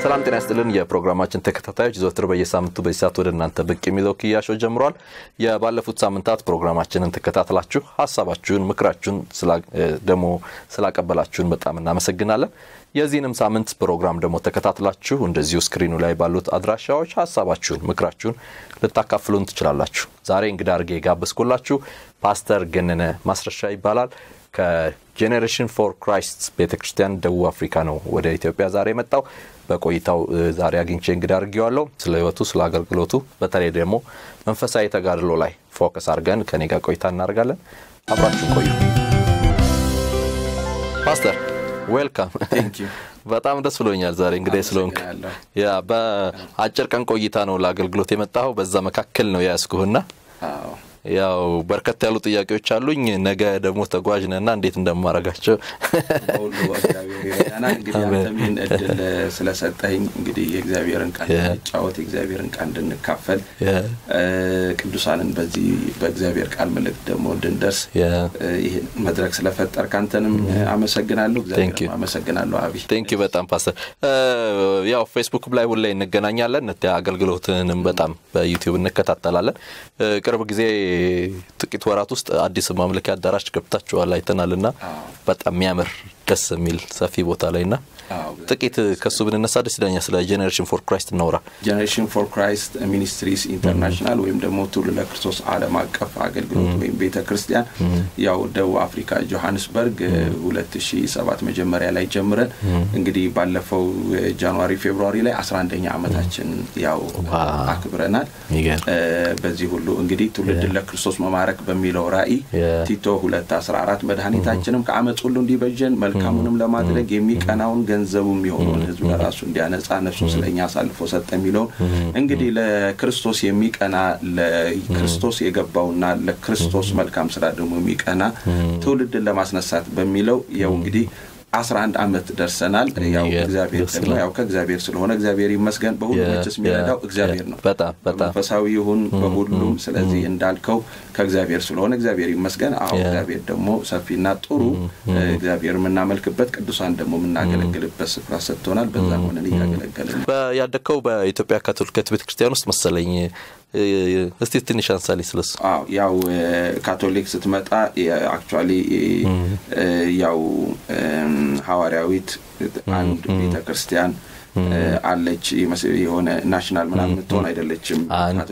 ሰላም ጤና ይስጥልን የፕሮግራማችን ተከታታዮች ዘወትር በየሳምንቱ በዚህ ሰዓት ወደ እናንተ ብቅ የሚለው ክያሾ ጀምሯል የባለፉት ሳምንታት ፕሮግራማችንን ተከታትላችሁ ሀሳባችሁን ምክራችሁን ደግሞ ስላቀበላችሁን በጣም እናመሰግናለን የዚህንም ሳምንት ፕሮግራም ደግሞ ተከታትላችሁ እንደዚሁ ስክሪኑ ላይ ባሉት አድራሻዎች ሀሳባችሁን ምክራችሁን ልታካፍሉን ትችላላችሁ ዛሬ እንግዳ አድርጌ የጋበዝኩላችሁ ፓስተር ገነነ ማስረሻ ይባላል ከጄኔሬሽን ፎር ክራይስት ቤተ ክርስቲያን ደቡብ አፍሪካ ነው ወደ ኢትዮጵያ ዛሬ የመጣው በቆይታው ዛሬ አግኝቼ እንግዳ አድርጌዋለሁ ስለ ህይወቱ ስለ አገልግሎቱ በተለይ ደግሞ መንፈሳዊ ተጋድሎ ላይ ፎከስ አድርገን ከኔ ጋር ቆይታ እናደርጋለን አብራችሁን ቆዩ ፓስተር ዌልካም በጣም ደስ ብሎኛል ዛሬ እንግዲህ ስለሆንክ ያ በአጭር ቀን ቆይታ ነው ለአገልግሎት የመጣኸው በዛ መካከል ነው የያዝኩህና ያው በርከት ያሉ ጥያቄዎች አሉኝ ነገ ደግሞ ተጓዥ ነና እንዴት እንደማረጋቸው በሁሉ እግዚአብሔር ይረዳናል እንግዲህ አንተሚን እድል ስለሰጠኝ እንግዲህ የእግዚአብሔርን ቃል እንድንጫወት የእግዚአብሔርን ቃል እንድንካፈል ቅዱሳንን በዚህ በእግዚአብሔር ቃል መልእክት ደግሞ እንድንደርስ ይህን መድረክ ስለፈጠር ካንተንም አመሰግናለሁ እግዚአብሔር አመሰግናለሁ አቢ ቴንክ በጣም ፓስተር ያው ፌስቡክ ላይ ሁላ እንገናኛለን አገልግሎትንም በጣም በዩቲዩብ እንከታተላለን ቅርብ ጊዜ ጥቂት ወራት ውስጥ አዲስ ማምለኪያ አዳራሽ ገብታችኋል አይተናል ና በጣም የሚያምር ደስ የሚል ሰፊ ቦታ ላይ ና ጥቂት ከሱ ብንነሳ ደስ ይለኛል ስለ ጄኔሬሽን ፎር ክራይስት እናውራ ጄኔሬሽን ፎር ክራይስት ሚኒስትሪስ ኢንተርናሽናል ወይም ደግሞ ትውልድ ለክርስቶስ አለም አቀፍ አገልግሎት ወይም ቤተ ክርስቲያን ያው ደቡብ አፍሪካ ጆሀንስበርግ 2007 መጀመሪያ ላይ ጀምረን እንግዲህ ባለፈው ጃንዋሪ ፌብሩዋሪ ላይ 11ኛ ዓመታችን ያው አክብረናል በዚህ ሁሉ እንግዲህ ትውልድን ለክርስቶስ መማረክ በሚለው ራእይ ቲቶ 214 መድኃኒታችንም ከአመፅ ሁሉ እንዲበጀን መልካሙንም ለማድረግ የሚቀናውን ገንዘቡ የሚሆነውን ህዝብ ለራሱ እንዲያነጻ ነፍሱ ስለኛ አሳልፎ ሰጠ የሚለውን እንግዲህ ለክርስቶስ የሚቀና ለክርስቶስ የገባውና ለክርስቶስ መልካም ስራ ደግሞ የሚቀና ትውልድን ለማስነሳት በሚለው ያው እንግዲህ አስራ አንድ አመት ደርሰናል ያው እግዚአብሔር ደግሞ ያው ከእግዚአብሔር ስለሆነ እግዚአብሔር ይመስገን በሁሉ መችስ የሚረዳው እግዚአብሔር ነው መንፈሳዊ ይሁን በሁሉም ስለዚህ እንዳልከው ከእግዚአብሔር ስለሆነ እግዚአብሔር ይመስገን አሁ እግዚአብሔር ደግሞ ሰፊና ጥሩ እግዚአብሔር የምናመልክበት ቅዱሳን ደግሞ የምናገለግልበት ስፍራ ሰጥቶናል በዛ ሆነን እያገለገልን ያደግከው በኢትዮጵያ ካቶሊካዊት ቤተክርስቲያን ውስጥ መሰለኝ እስቲ ትንሽ አንሳሌ ስለሱ ያው ካቶሊክ ስትመጣ አክቹዋሊ ያው ሐዋርያዊት አንድ ቤተ ክርስቲያን አለች የሆነ ናሽናል ምናምን የምትሆን አይደለችም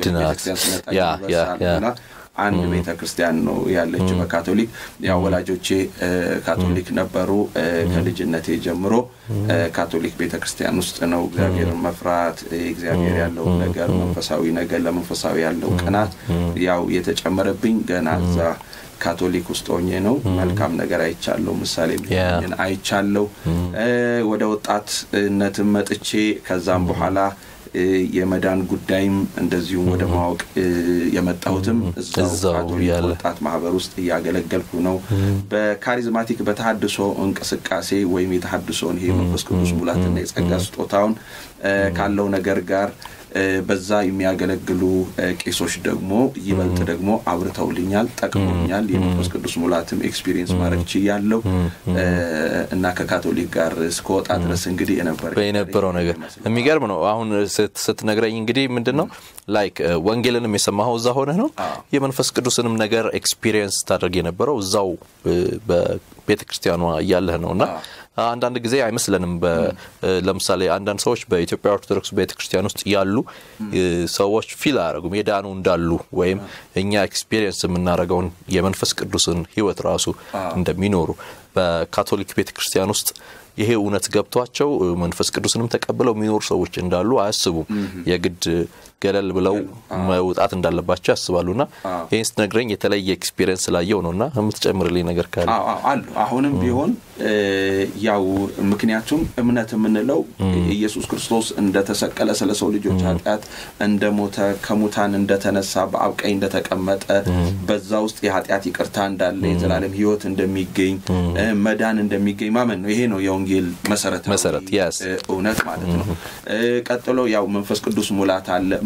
አንድ ቤተ ክርስቲያን ነው ያለችው በካቶሊክ ያው ወላጆቼ ካቶሊክ ነበሩ ከልጅነቴ ጀምሮ ካቶሊክ ቤተ ክርስቲያን ውስጥ ነው እግዚአብሔርን መፍራት እግዚአብሔር ያለውን ነገር መንፈሳዊ ነገር ለመንፈሳዊ ያለው ቅናት ያው የተጨመረብኝ ገና እዛ ካቶሊክ ውስጥ ሆኜ ነው መልካም ነገር አይቻለሁ ምሳሌ አይቻለሁ ወደ ወጣትነትም መጥቼ ከዛም በኋላ የመዳን ጉዳይም እንደዚሁም ወደ ማወቅ የመጣሁትም እዛው ካቶሊክ ወጣት ማህበር ውስጥ እያገለገልኩ ነው በካሪዝማቲክ በተሀድሶ እንቅስቃሴ ወይም የተሀድሶን ይሄ መንፈስ ቅዱስ ሙላትና የጸጋ ስጦታውን ካለው ነገር ጋር በዛ የሚያገለግሉ ቄሶች ደግሞ ይበልጥ ደግሞ አብርተውልኛል ጠቅሞኛል የመንፈስ ቅዱስ ሙላትም ኤክስፒሪየንስ ማድረግ ችያለው እና ከካቶሊክ ጋር እስከወጣ ድረስ እንግዲህ የነበረው ነገር የሚገርም ነው አሁን ስትነግረኝ እንግዲህ ምንድን ነው ላይክ ወንጌልንም የሰማኸው እዛ ሆነ ነው የመንፈስ ቅዱስንም ነገር ኤክስፒሪየንስ ታደርግ የነበረው እዛው በቤተ ክርስቲያኗ እያለህ ነው እና አንዳንድ ጊዜ አይመስለንም ለምሳሌ አንዳንድ ሰዎች በኢትዮጵያ ኦርቶዶክስ ቤተክርስቲያን ውስጥ ያሉ ሰዎች ፊል አያደረጉም የዳኑ እንዳሉ ወይም እኛ ኤክስፒሪየንስ የምናደረገውን የመንፈስ ቅዱስን ህይወት ራሱ እንደሚኖሩ በካቶሊክ ቤተክርስቲያን ውስጥ ይሄ እውነት ገብቷቸው መንፈስ ቅዱስንም ተቀብለው የሚኖሩ ሰዎች እንዳሉ አያስቡም የግድ ገለል ብለው መውጣት እንዳለባቸው ያስባሉ ና ይህን ስትነግረኝ የተለየ ኤክስፒሪየንስ ስላየው ነው እና የምትጨምርልኝ ነገር ካለ አሉ አሁንም ቢሆን ያው ምክንያቱም እምነት የምንለው ኢየሱስ ክርስቶስ እንደተሰቀለ ስለ ሰው ልጆች ኃጢአት እንደሞተ ከሙታን እንደተነሳ በአብ ቀኝ እንደተቀመጠ በዛ ውስጥ የኃጢአት ይቅርታ እንዳለ የዘላለም ህይወት እንደሚገኝ መዳን እንደሚገኝ ማመን ነው ይሄ ነው የወንጌል መሰረት መሰረት እውነት ማለት ነው ቀጥሎ ያው መንፈስ ቅዱስ ሙላት አለ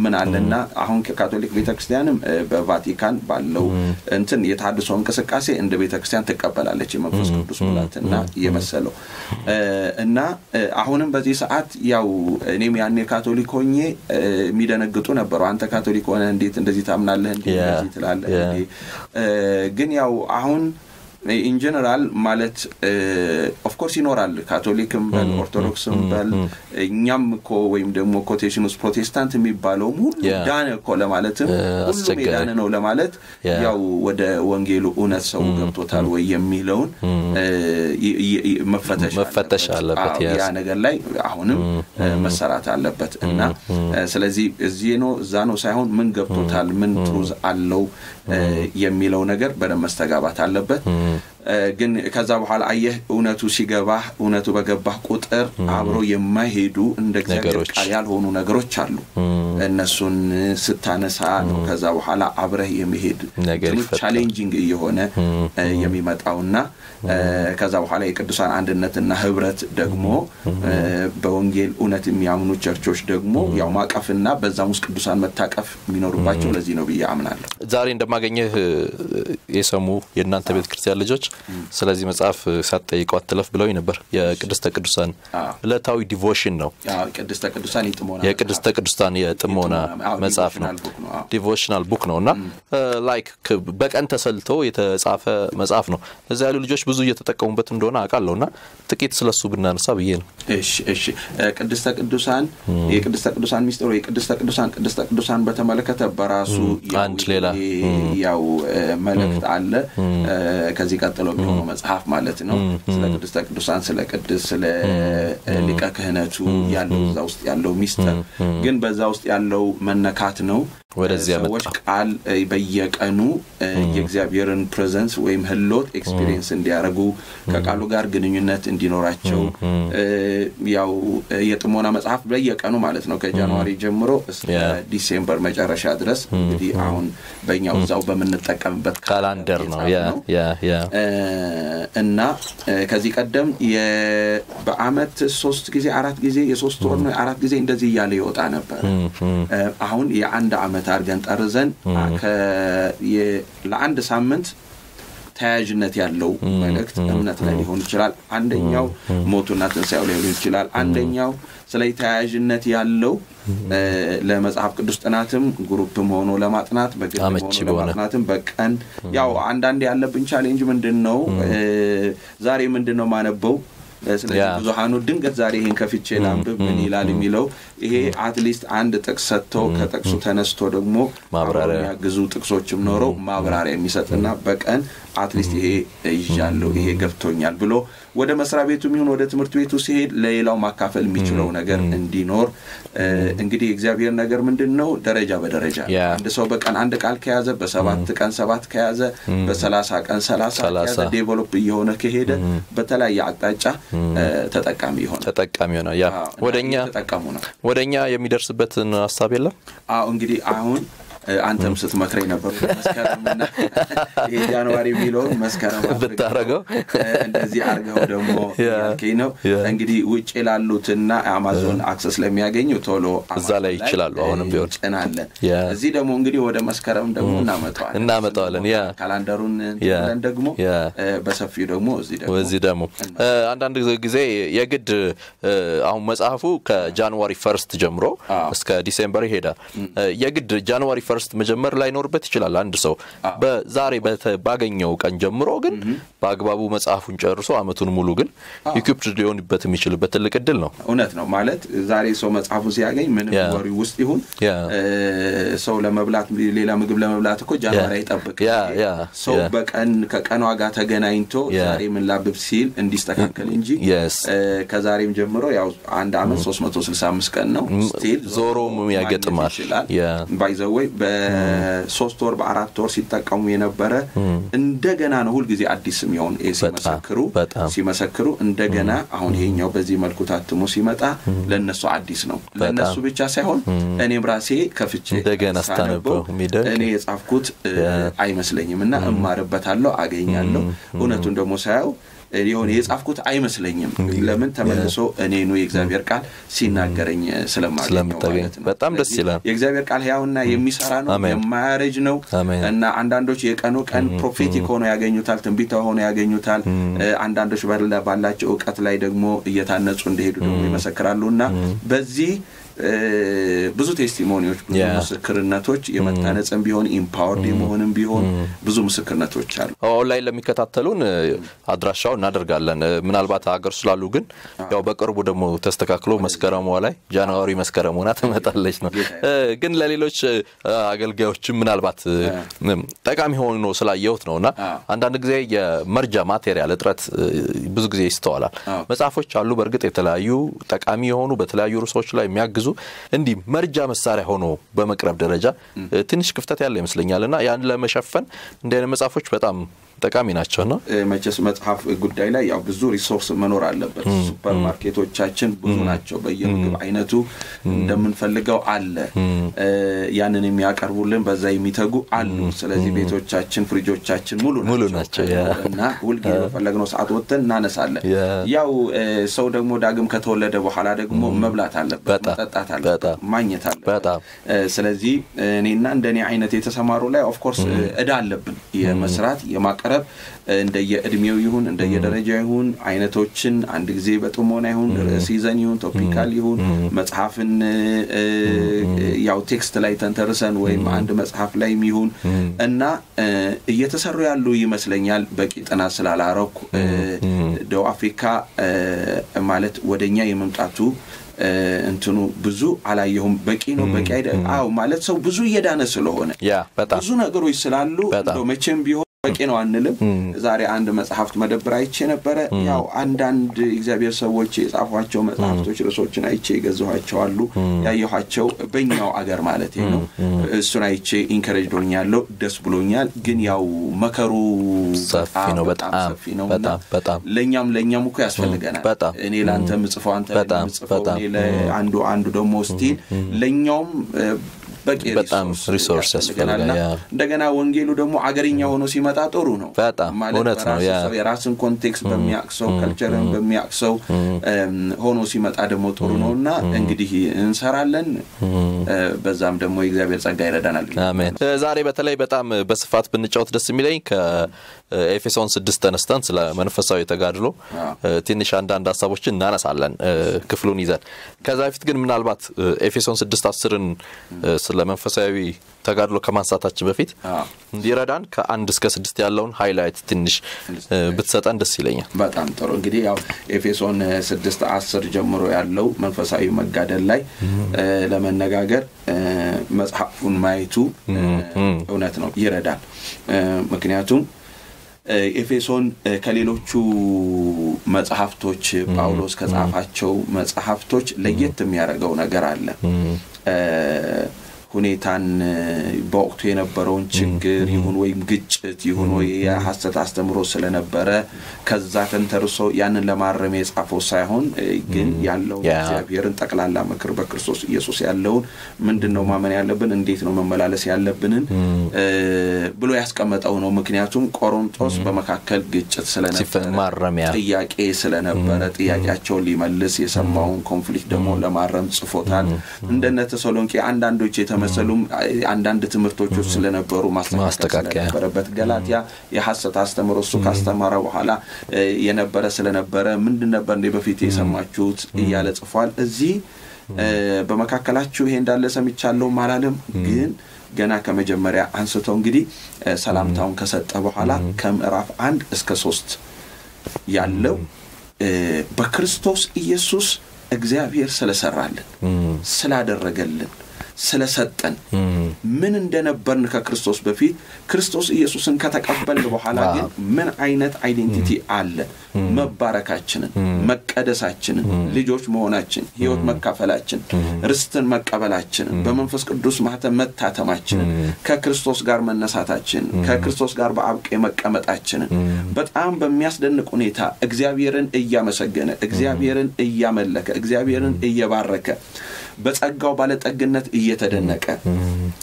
ምን አለና አሁን ካቶሊክ ቤተክርስቲያንም በቫቲካን ባለው እንትን የተሃድሶ እንቅስቃሴ እንደ ቤተክርስቲያን ትቀበላለች የመንፈስ ቅዱስ ሙላትና የመሰለው እና አሁንም በዚህ ሰዓት ያው እኔም ያኔ ካቶሊክ ሆኜ የሚደነግጡ ነበሩ። አንተ ካቶሊክ ሆነ እንዴት እንደዚህ ታምናለህ? እንዴ እንደዚህ ትላለህ? ግን ያው አሁን ኢን ጀነራል ማለት ኦፍኮርስ ይኖራል። ካቶሊክም በል ኦርቶዶክስም በል እኛም እኮ ወይም ደግሞ ኮቴሽን ውስጥ ፕሮቴስታንት የሚባለውም ሁሉ ዳነ እኮ ለማለትም ሁሉም የዳነ ነው ለማለት ያው ወደ ወንጌሉ እውነት ሰው ገብቶታል ወይ የሚለውን መፈተሽ አለበት። ያ ነገር ላይ አሁንም መሰራት አለበት እና ስለዚህ እዚህ ነው እዛ ነው ሳይሆን ምን ገብቶታል፣ ምን ትሩዝ አለው የሚለው ነገር በደንብ መስተጋባት አለበት። ግን ከዛ በኋላ አየህ እውነቱ ሲገባህ እውነቱ በገባህ ቁጥር አብሮ የማይሄዱ እንደ እግዚአብሔር ቃል ያልሆኑ ነገሮች አሉ። እነሱን ስታነሳ ነው ከዛ በኋላ አብረህ የመሄድ ቻሌንጂንግ እየሆነ የሚመጣውና ከዛ በኋላ የቅዱሳን አንድነትና ህብረት ደግሞ በወንጌል እውነት የሚያምኑ ቸርቾች ደግሞ ያው ማቀፍና በዛም ውስጥ ቅዱሳን መታቀፍ የሚኖሩባቸው ለዚህ ነው ብዬ አምናለሁ። ዛሬ እንደማገኘህ የሰሙ የእናንተ ቤተ ክርስቲያን ልጆች ስለዚህ መጽሐፍ ሳትጠይቀው አትለፍ ብለው ነበር። የቅድስተ ቅዱሳን ዕለታዊ ዲቮሽን ነው። ቅድስተ ቅዱሳን የጥሞና የቅድስተ ቅዱሳን የጥሞና መጽሐፍ ነው። ዲቮሽናል ቡክ ነው እና ላይክ በቀን ተሰልቶ የተጻፈ መጽሐፍ ነው። እዚያ ያሉ ልጆች ብዙ እየተጠቀሙበት እንደሆነ አውቃለሁ እና ጥቂት ስለሱ ብናነሳ ብዬ ነው። እሺ እሺ። ቅድስተ ቅዱሳን የቅድስተ ቅዱሳን ሚስጥር የቅድስተ ቅዱሳን ቅድስተ ቅዱሳን በተመለከተ በራሱ አንድ ሌላ ያው መልእክት አለ ከዚህ ቀጥሎ የሚሆነው መጽሐፍ ማለት ነው። ስለ ቅድስተ ቅዱሳን፣ ስለ ቅድስ፣ ስለ ሊቀ ክህነቱ ያለው እዛ ውስጥ ያለው ሚስጥር ግን በዛ ውስጥ ያለው መነካት ነው። ወደዚያ ሰዎች ቃል በየቀኑ የእግዚአብሔርን ፕሬዘንስ ወይም ህሎት ኤክስፒሪየንስ እንዲያደርጉ ከቃሉ ጋር ግንኙነት እንዲኖራቸው ያው የጥሞና መጽሐፍ በየቀኑ ማለት ነው ከጃንዋሪ ጀምሮ እስከ ዲሴምበር መጨረሻ ድረስ እንግዲህ አሁን በእኛው እዛው በምንጠቀምበት ካላንደር ነው እና ከዚህ ቀደም በአመት ሶስት ጊዜ አራት ጊዜ የሶስት ወር ነው አራት ጊዜ እንደዚህ እያለ ይወጣ ነበር። አሁን የአንድ አመት አድርገን ጠርዘን ለአንድ ሳምንት ተያያዥነት ያለው መልእክት እምነት ላይ ሊሆን ይችላል። አንደኛው ሞቱና ትንሣኤው ላይ ሊሆን ይችላል። አንደኛው ስለ ተያያዥነት ያለው ለመጽሐፍ ቅዱስ ጥናትም ግሩፕም ሆኖ ለማጥናት በግል ሆኖ ለማጥናትም በቀን ያው አንዳንድ ያለብን ቻሌንጅ ምንድን ነው? ዛሬ ምንድን ነው ማነበው ስለዚህ ብዙሀኑ ድንገት ዛሬ ይህን ከፍቼ ላንብብ ምን ይላል የሚለው ይሄ አትሊስት አንድ ጥቅስ ሰጥቶ ከጥቅሱ ተነስቶ ደግሞ ማብራሪያ የሚያግዙ ጥቅሶችም ኖረው ማብራሪያ የሚሰጥና በቀን አትሊስት ይሄ ይዣለሁ ይሄ ገብቶኛል ብሎ ወደ መስሪያ ቤቱ የሚሆን ወደ ትምህርት ቤቱ ሲሄድ ለሌላው ማካፈል የሚችለው ነገር እንዲኖር እንግዲህ የእግዚአብሔር ነገር ምንድን ነው? ደረጃ በደረጃ አንድ ሰው በቀን አንድ ቃል ከያዘ በሰባት ቀን ሰባት ከያዘ በሰላሳ ቀን ሰላሳ ከያዘ ዴቨሎፕ እየሆነ ከሄደ በተለያየ አቅጣጫ ተጠቃሚ ይሆናል ተጠቃሚ ይሆናል። ያ ወደኛ ተጠቀሙ ነው። ወደኛ የሚደርስበትን ሀሳብ የለም። አዎ እንግዲህ አሁን አንተም ስትመክረኝ ነበሩ መስከረምና ይሄ ጃንዋሪ የሚለውን መስከረም ብታረገው እንደዚህ አርገው ደግሞ ያልከኝ ነው። እንግዲህ ውጭ ላሉትና አማዞን አክሰስ ለሚያገኙ ቶሎ እዛ ላይ ይችላሉ። አሁንም ቢሆን ጭናለን። እዚህ ደግሞ እንግዲህ ወደ መስከረም ደግሞ እናመጣዋለን እናመጣዋለን። ያ ካላንደሩን ብለን ደግሞ በሰፊው ደግሞ እዚህ ደግሞ እዚህ ደግሞ አንዳንድ ጊዜ የግድ አሁን መጽሐፉ ከጃንዋሪ ፈርስት ጀምሮ እስከ ዲሴምበር ይሄዳል። የግድ ጃንዋሪ ፈርስት መጀመር ላይኖርበት ይችላል። አንድ ሰው በዛሬ ባገኘው ቀን ጀምሮ ግን በአግባቡ መጽሐፉን ጨርሶ አመቱን ሙሉ ግን ኢኩፕድ ሊሆንበት የሚችልበት ትልቅ እድል ነው። እውነት ነው። ማለት ዛሬ ሰው መጽሐፉ ሲያገኝ ምንም ወሪ ውስጥ ይሁን ሰው ለመብላት ሌላ ምግብ ለመብላት እኮ ጃንዋሪ አይጠብቅ። ሰው በቀን ከቀኗ ጋር ተገናኝቶ ዛሬ ምን ላብብ ሲል እንዲስተካከል እንጂ ከዛሬም ጀምሮ ያው አንድ አመት 365 ቀን ነው ስቲል ዞሮም ያገጥማል ይችላል ባይዘወይ በሶስት ወር በአራት ወር ሲጠቀሙ የነበረ እንደገና ነው ሁልጊዜ አዲስ የሚሆን ሲመሰክሩ ሲመሰክሩ እንደገና አሁን ይሄኛው በዚህ መልኩ ታትሞ ሲመጣ ለእነሱ አዲስ ነው። ለእነሱ ብቻ ሳይሆን እኔም ራሴ ከፍቼ እንደገና ስታነበው እኔ የጻፍኩት አይመስለኝም እና እማርበታለሁ፣ አገኛለሁ። እውነቱን ደግሞ ሳየው የሆነ የጻፍኩት አይመስለኝም። ለምን ተመልሶ እኔኑ የእግዚአብሔር ቃል ሲናገረኝ ስለማገኘው ማለት ነው። በጣም ደስ ይላል። የእግዚአብሔር ቃል ሕያውና የሚሰራ ነው፣ የማያረጅ ነው እና አንዳንዶች የቀኑ ቀን ፕሮፌቲክ ሆኖ ያገኙታል፣ ትንቢታዊ ሆኖ ያገኙታል። አንዳንዶች ባላቸው እውቀት ላይ ደግሞ እየታነጹ እንደሄዱ ደግሞ ይመሰክራሉ እና በዚህ ብዙ ቴስቲሞኒዎች ብዙ ምስክርነቶች የመታነጽም ቢሆን ኢምፓወርድ የመሆንም ቢሆን ብዙ ምስክርነቶች አሉ። ኦንላይን ለሚከታተሉን አድራሻው እናደርጋለን። ምናልባት ሀገር ስላሉ ግን ያው በቅርቡ ደግሞ ተስተካክሎ መስከረሟ ላይ ጃንዋሪ መስከረም ሆና ትመጣለች ነው። ግን ለሌሎች አገልጋዮችም ምናልባት ጠቃሚ ሆኖ ስላየሁት ነው እና አንዳንድ ጊዜ የመርጃ ማቴሪያል እጥረት ብዙ ጊዜ ይስተዋላል። መጽሐፎች አሉ በእርግጥ የተለያዩ ጠቃሚ የሆኑ በተለያዩ ርዕሶች ላይ የሚያግዙ እንዲህ መርጃ መሳሪያ ሆኖ በመቅረብ ደረጃ ትንሽ ክፍተት ያለ ይመስለኛል እና ያን ለመሸፈን እንዲህ አይነት መጽሐፎች በጣም ጠቃሚ ናቸው ነው። መቼስ መጽሐፍ ጉዳይ ላይ ያው ብዙ ሪሶርስ መኖር አለበት። ሱፐር ማርኬቶቻችን ብዙ ናቸው። በየምግብ አይነቱ እንደምንፈልገው አለ። ያንን የሚያቀርቡልን በዛ የሚተጉ አሉ። ስለዚህ ቤቶቻችን፣ ፍሪጆቻችን ሙሉ ናቸው እና ሁልጊዜ በፈለግነው ሰዓት ወጥተን እናነሳለን። ያው ሰው ደግሞ ዳግም ከተወለደ በኋላ ደግሞ መብላት አለበት፣ መጠጣት አለበት፣ ማግኘት አለበት። ስለዚህ እኔና እንደኔ አይነት የተሰማሩ ላይ ኦፍኮርስ እዳ አለብን የመስራት የማቀረብ እንደየእድሜው ይሁን እንደየደረጃ ይሁን አይነቶችን አንድ ጊዜ በጥሞና ይሁን ሲዘን ይሁን ቶፒካል ይሁን መጽሐፍን ያው ቴክስት ላይ ተንተርሰን ወይም አንድ መጽሐፍ ላይም ይሁን እና እየተሰሩ ያሉ ይመስለኛል። በቂ ጥናት ስላላረኩ ደቡብ አፍሪካ ማለት ወደኛ የመምጣቱ እንትኑ ብዙ አላየሁም። በቂ ነው በቂ አይደ አዎ ማለት ሰው ብዙ እየዳነ ስለሆነ ብዙ ነገሮች ስላሉ መቼም ቢሆን በቂ ነው አንልም። ዛሬ አንድ መጽሐፍት መደብር አይቼ ነበረ። ያው አንዳንድ እግዚአብሔር ሰዎች የጻፏቸው መጽሐፍቶች ርዕሶችን አይቼ የገዛኋቸው አሉ። ያየኋቸው በኛው አገር ማለት ነው። እሱን አይቼ ኢንከሬጅ ዶኛለሁ፣ ደስ ብሎኛል። ግን ያው መከሩ ሰፊ ነው፣ በጣም ሰፊ ነው። በጣም ለእኛም ለእኛም እኮ ያስፈልገናል። እኔ ለአንተ ምጽፈው አንተ ምጽፈው አንዱ አንዱ ደግሞ ስቲል ለእኛውም በቂ በጣም ሪሶርስ ያስፈልጋል። እንደገና ወንጌሉ ደግሞ አገርኛ ሆኖ ሲመጣ ጥሩ ነው። በጣም እውነት ነው። የራስን ኮንቴክስት በሚያቅሰው ከልቸርን በሚያቅሰው ሆኖ ሲመጣ ደግሞ ጥሩ ነው እና እንግዲህ እንሰራለን። በዛም ደግሞ የእግዚአብሔር ጸጋ ይረዳናል። አሜን። ዛሬ በተለይ በጣም በስፋት ብንጫወት ደስ የሚለኝ ከኤፌሶን ስድስት ተነስተን ስለ መንፈሳዊ ተጋድሎ ትንሽ አንዳንድ ሀሳቦችን እናነሳለን ክፍሉን ይዘን። ከዛ በፊት ግን ምናልባት ኤፌሶን ስድስት አስርን ስለ መንፈሳዊ ተጋድሎ ከማንሳታችን በፊት እንዲረዳን ከአንድ እስከ ስድስት ያለውን ሃይላይት ትንሽ ብትሰጠን ደስ ይለኛል። በጣም ጥሩ። እንግዲህ ያው ኤፌሶን ስድስት አስር ጀምሮ ያለው መንፈሳዊ መጋደል ላይ ለመነጋገር መጽሐፉን ማየቱ እውነት ነው ይረዳል። ምክንያቱም ኤፌሶን ከሌሎቹ መጽሐፍቶች ጳውሎስ ከጻፋቸው መጽሐፍቶች ለየት የሚያደርገው ነገር አለ። ሁኔታን በወቅቱ የነበረውን ችግር ይሁን ወይም ግጭት ይሁን ወይ የሐሰት አስተምሮ ስለነበረ ከዛ ተንተርሶ ያንን ለማረም የጻፈው ሳይሆን ግን ያለውን እግዚአብሔርን ጠቅላላ ምክር በክርስቶስ ኢየሱስ ያለውን ምንድን ነው ማመን ያለብን፣ እንዴት ነው መመላለስ ያለብንን ብሎ ያስቀመጠው ነው። ምክንያቱም ቆሮንጦስ በመካከል ግጭት ስለነበረ ጥያቄ ስለነበረ ጥያቄያቸውን ሊመልስ የሰማውን ኮንፍሊክት ደግሞ ለማረም ጽፎታል። እንደነ ተሰሎንቄ አንዳንዶች የተ መሰሉም አንዳንድ ትምህርቶች ውስጥ ስለነበሩ ማስተካከል ስለነበረበት ገላትያ የሐሰት አስተምሮ እሱ ካስተማረ በኋላ የነበረ ስለነበረ ምንድን ነበር እንደ በፊት የሰማችሁት እያለ ጽፏል። እዚህ በመካከላችሁ ይሄ እንዳለ ሰምቻለሁም አላለም ግን ገና ከመጀመሪያ አንስተው እንግዲህ ሰላምታውን ከሰጠ በኋላ ከምዕራፍ አንድ እስከ ሶስት ያለው በክርስቶስ ኢየሱስ እግዚአብሔር ስለሰራልን ስላደረገልን ስለሰጠን ምን እንደነበርን ከክርስቶስ በፊት ክርስቶስ ኢየሱስን ከተቀበልን በኋላ ግን ምን አይነት አይዴንቲቲ አለን? መባረካችንን፣ መቀደሳችንን፣ ልጆች መሆናችን፣ ሕይወት መካፈላችን፣ ርስትን መቀበላችንን፣ በመንፈስ ቅዱስ ማህተም መታተማችንን፣ ከክርስቶስ ጋር መነሳታችንን፣ ከክርስቶስ ጋር በአብቄ መቀመጣችንን በጣም በሚያስደንቅ ሁኔታ እግዚአብሔርን እያመሰገነ እግዚአብሔርን እያመለከ እግዚአብሔርን እየባረከ በጸጋው ባለጠግነት እየተደነቀ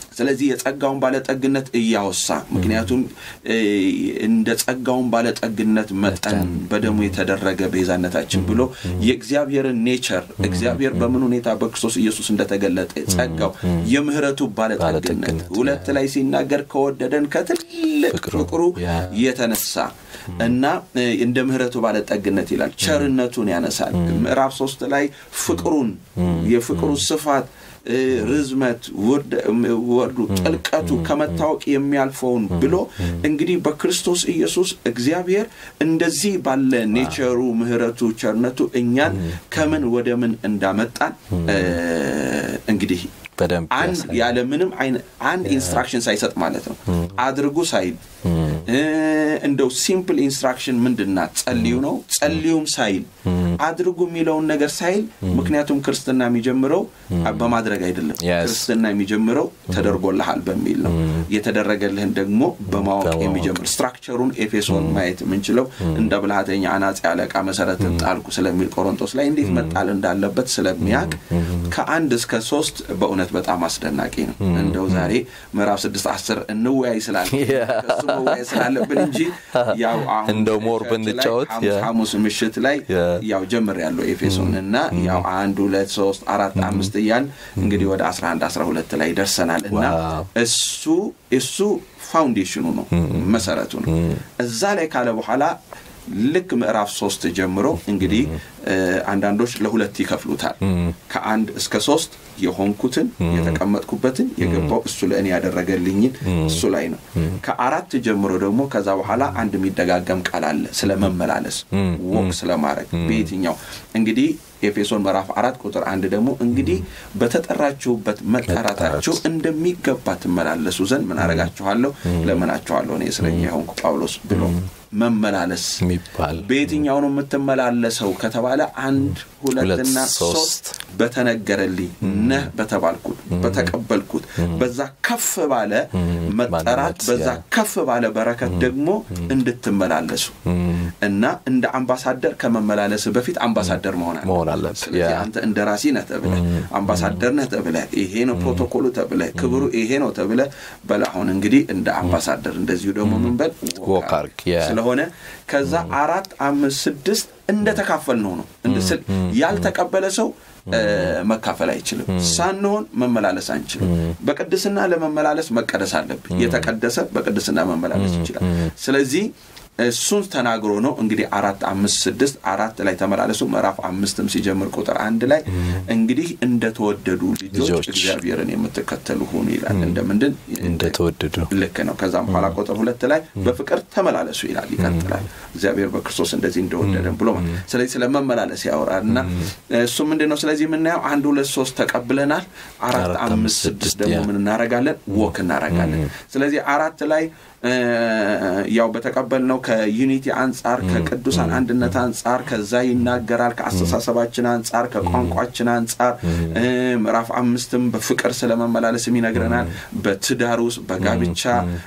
ስለዚህ የጸጋውን ባለጠግነት እያወሳ ምክንያቱም እንደ ጸጋውን ባለጠግነት መጠን በደሙ የተደረገ ቤዛነታችን ብሎ የእግዚአብሔርን ኔቸር እግዚአብሔር በምን ሁኔታ በክርስቶስ ኢየሱስ እንደተገለጠ ጸጋው የምህረቱ ባለጠግነት ሁለት ላይ ሲናገር ከወደደን ከትልቅ ፍቅሩ የተነሳ እና እንደ ምህረቱ ባለጠግነት ይላል ቸርነቱን ያነሳል ምዕራፍ ሶስት ላይ ፍቅሩን የፍቅሩ ስፋት ርዝመት ወርዱ ጥልቀቱ ከመታወቅ የሚያልፈውን ብሎ እንግዲህ በክርስቶስ ኢየሱስ እግዚአብሔር እንደዚህ ባለ ኔቸሩ ምህረቱ ቸርነቱ እኛን ከምን ወደ ምን እንዳመጣን እንግዲህ አንድ ያለ ምንም አንድ ኢንስትራክሽን ሳይሰጥ ማለት ነው አድርጉ ሳይል እንደው ሲምፕል ኢንስትራክሽን ምንድናት ጸልዩ ነው ጸልዩም ሳይል አድርጉ የሚለውን ነገር ሳይል ምክንያቱም ክርስትና የሚጀምረው በማድረግ አይደለም ክርስትና የሚጀምረው ተደርጎልሃል በሚል ነው የተደረገልህን ደግሞ በማወቅ የሚጀምር ስትራክቸሩን ኤፌሶን ማየት የምንችለው እንደ ብልሃተኛ አናጺ አለቃ መሰረት ጣልኩ ስለሚል ቆሮንቶስ ላይ እንዴት መጣል እንዳለበት ስለሚያቅ ከአንድ እስከ ሶስት በእውነት በጣም አስደናቂ ነው እንደው ዛሬ ምዕራፍ ስድስት አስር እንወያይ ስላለ እሱ መወያይ ስላለብን እንጂ ያው አሁን እንደው ሞር ብንጫወት ሐሙስ ምሽት ላይ ያው ጀምር ያለው ኤፌሶን እና ያው አንድ ሁለት ሶስት አራት አምስት እያል እንግዲህ ወደ አስራ አንድ አስራ ሁለት ላይ ደርሰናል እና እሱ እሱ ፋውንዴሽኑ ነው መሰረቱ ነው እዛ ላይ ካለ በኋላ ልክ ምዕራፍ ሶስት ጀምሮ እንግዲህ አንዳንዶች ለሁለት ይከፍሉታል ከአንድ እስከ ሶስት የሆንኩትን የተቀመጥኩበትን የገባው እሱ ለእኔ ያደረገልኝን እሱ ላይ ነው ከአራት ጀምሮ ደግሞ ከዛ በኋላ አንድ የሚደጋገም ቃል አለ ስለ መመላለስ ወቅ ስለማድረግ በየትኛው እንግዲህ ኤፌሶን ምዕራፍ አራት ቁጥር አንድ ደግሞ እንግዲህ በተጠራችሁበት መጠራታችሁ እንደሚገባ ትመላለሱ ዘንድ ምን አረጋችኋለሁ ለምናችኋለሁ እኔ እስረኛ የሆንኩ ጳውሎስ ብሎ መመላለስ የሚባል በየትኛው ነው የምትመላለሰው ከተባለ አንድ ሁለትና ሶስት በተነገረልኝ ነህ በተባልኩት በተቀበልኩት በዛ ከፍ ባለ መጠራት በዛ ከፍ ባለ በረከት ደግሞ እንድትመላለሱ እና እንደ አምባሳደር ከመመላለስ በፊት አምባሳደር መሆን አለ ስለዚህ አንተ እንደ ራሲ ነህ ተብለ አምባሳደር ነህ ተብለ ይሄ ነው ፕሮቶኮሉ ተብለ ክብሩ ይሄ ነው ተብለ በላሁን እንግዲህ እንደ አምባሳደር እንደዚሁ ደግሞ ምንበል ስለሆነ ከዛ አራት አምስት ስድስት እንደተካፈል ነው ነው ያልተቀበለ ሰው መካፈል አይችልም ሳንሆን መመላለስ አንችልም በቅድስና ለመመላለስ መቀደስ አለብን የተቀደሰ በቅድስና መመላለስ ይችላል ስለዚህ እሱን ተናግሮ ነው እንግዲህ አራት አምስት ስድስት አራት ላይ ተመላለሱ ምዕራፍ አምስትም ሲጀምር ቁጥር አንድ ላይ እንግዲህ እንደተወደዱ ልጆች እግዚአብሔርን የምትከተሉ ሁኑ ይላል እንደምንድን እንደተወደዱ ልክ ነው ከዛም በኋላ ቁጥር ሁለት ላይ በፍቅር ተመላለሱ ይላል ይቀጥላል እግዚአብሔር በክርስቶስ እንደዚህ እንደወደደን ብሎ ስለዚህ ስለ መመላለስ ያወራል እና እሱ ምንድን ነው ስለዚህ የምናየው አንድ ሁለት ሶስት ተቀብለናል አራት አምስት ስድስት ደግሞ ምን እናረጋለን ወክ እናረጋለን ስለዚህ አራት ላይ ያው በተቀበልነው ከዩኒቲ አንጻር ከቅዱሳን አንድነት አንጻር ከዛ ይናገራል ከአስተሳሰባችን አንጻር ከቋንቋችን አንጻር ምዕራፍ አምስትም በፍቅር ስለመመላለስም ይነግረናል በትዳር ውስጥ በጋብቻ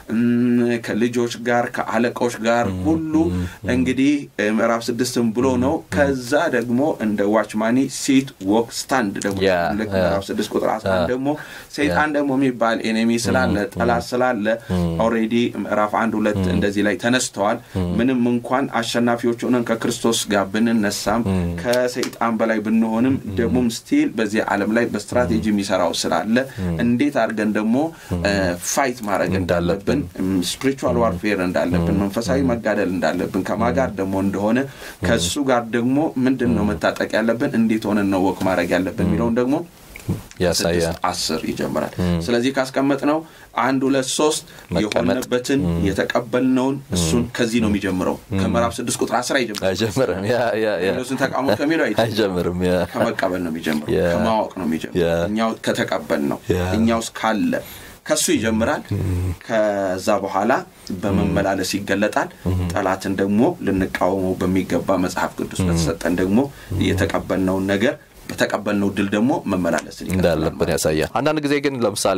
ከልጆች ጋር ከአለቆች ጋር ሁሉ እንግዲህ ምዕራፍ ስድስትም ብሎ ነው ከዛ ደግሞ እንደ ዋችማኒ ሲት ወክ ስታንድ ደግሞ ልክ ምዕራፍ ስድስት ቁጥር አስራ ደግሞ ሰይጣን ደግሞ የሚባል ኤኔሚ ስላለ ጠላት ስላለ ኦሬዲ ምዕራፍ አንድ ሁለት እንደዚህ ላይ ተነስተዋል ምንም እንኳን አሸናፊዎች ሆነን ከክርስቶስ ጋር ብንነሳም ከሰይጣን በላይ ብንሆንም ደግሞም ስቲል በዚህ ዓለም ላይ በስትራቴጂ የሚሰራው ስላለ እንዴት አድርገን ደግሞ ፋይት ማድረግ እንዳለብን ስፒሪቹዋል ዋርፌር እንዳለብን መንፈሳዊ መጋደል እንዳለብን ከማጋር ደግሞ እንደሆነ ከእሱ ጋር ደግሞ ምንድን ነው መታጠቅ ያለብን እንዴት ሆነን ነው ወቅ ማድረግ ያለብን የሚለውን ደግሞ ያሳያል አስር ይጀምራል ስለዚህ ካስቀመጥ ነው አንድ ሁለት ሶስት የሆነበትን የተቀበልነውን እሱን ከዚህ ነው የሚጀምረው ከምዕራፍ ስድስት ቁጥር አስር አይጀምርም አይጀምርም ተቃውሞ ከሚለው አይጀምርም ከመቀበል ነው የሚጀምረው ከማወቅ ነው የሚጀምረው እኛው ከተቀበል ነው እኛ ውስጥ ካለ ከሱ ይጀምራል ከዛ በኋላ በመመላለስ ይገለጣል ጠላትን ደግሞ ልንቃወመው በሚገባ መጽሐፍ ቅዱስ በተሰጠን ደግሞ የተቀበልነውን ነገር በተቀበልነው ድል ደግሞ መመላለስ እንዳለብን ያሳያል አንዳንድ ጊዜ ግን ለምሳሌ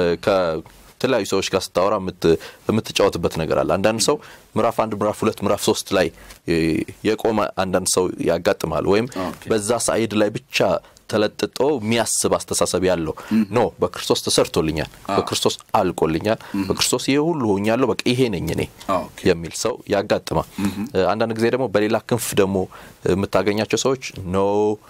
ከተለያዩ ሰዎች ጋር ስታወራ የምትጫወትበት ነገር አለ አንዳንድ ሰው ምዕራፍ አንድ ምዕራፍ ሁለት ምዕራፍ ሶስት ላይ የቆመ አንዳንድ ሰው ያጋጥማል ወይም በዛ ሳይድ ላይ ብቻ ተለጥጦ የሚያስብ አስተሳሰብ ያለው ኖ በክርስቶስ ተሰርቶልኛል፣ በክርስቶስ አልቆልኛል፣ በክርስቶስ ይሄ ሁሉ ሆኛለሁ፣ በቃ ይሄ ነኝ እኔ የሚል ሰው ያጋጥማል። አንዳንድ ጊዜ ደግሞ በሌላ ክንፍ ደግሞ የምታገኛቸው ሰዎች ኖ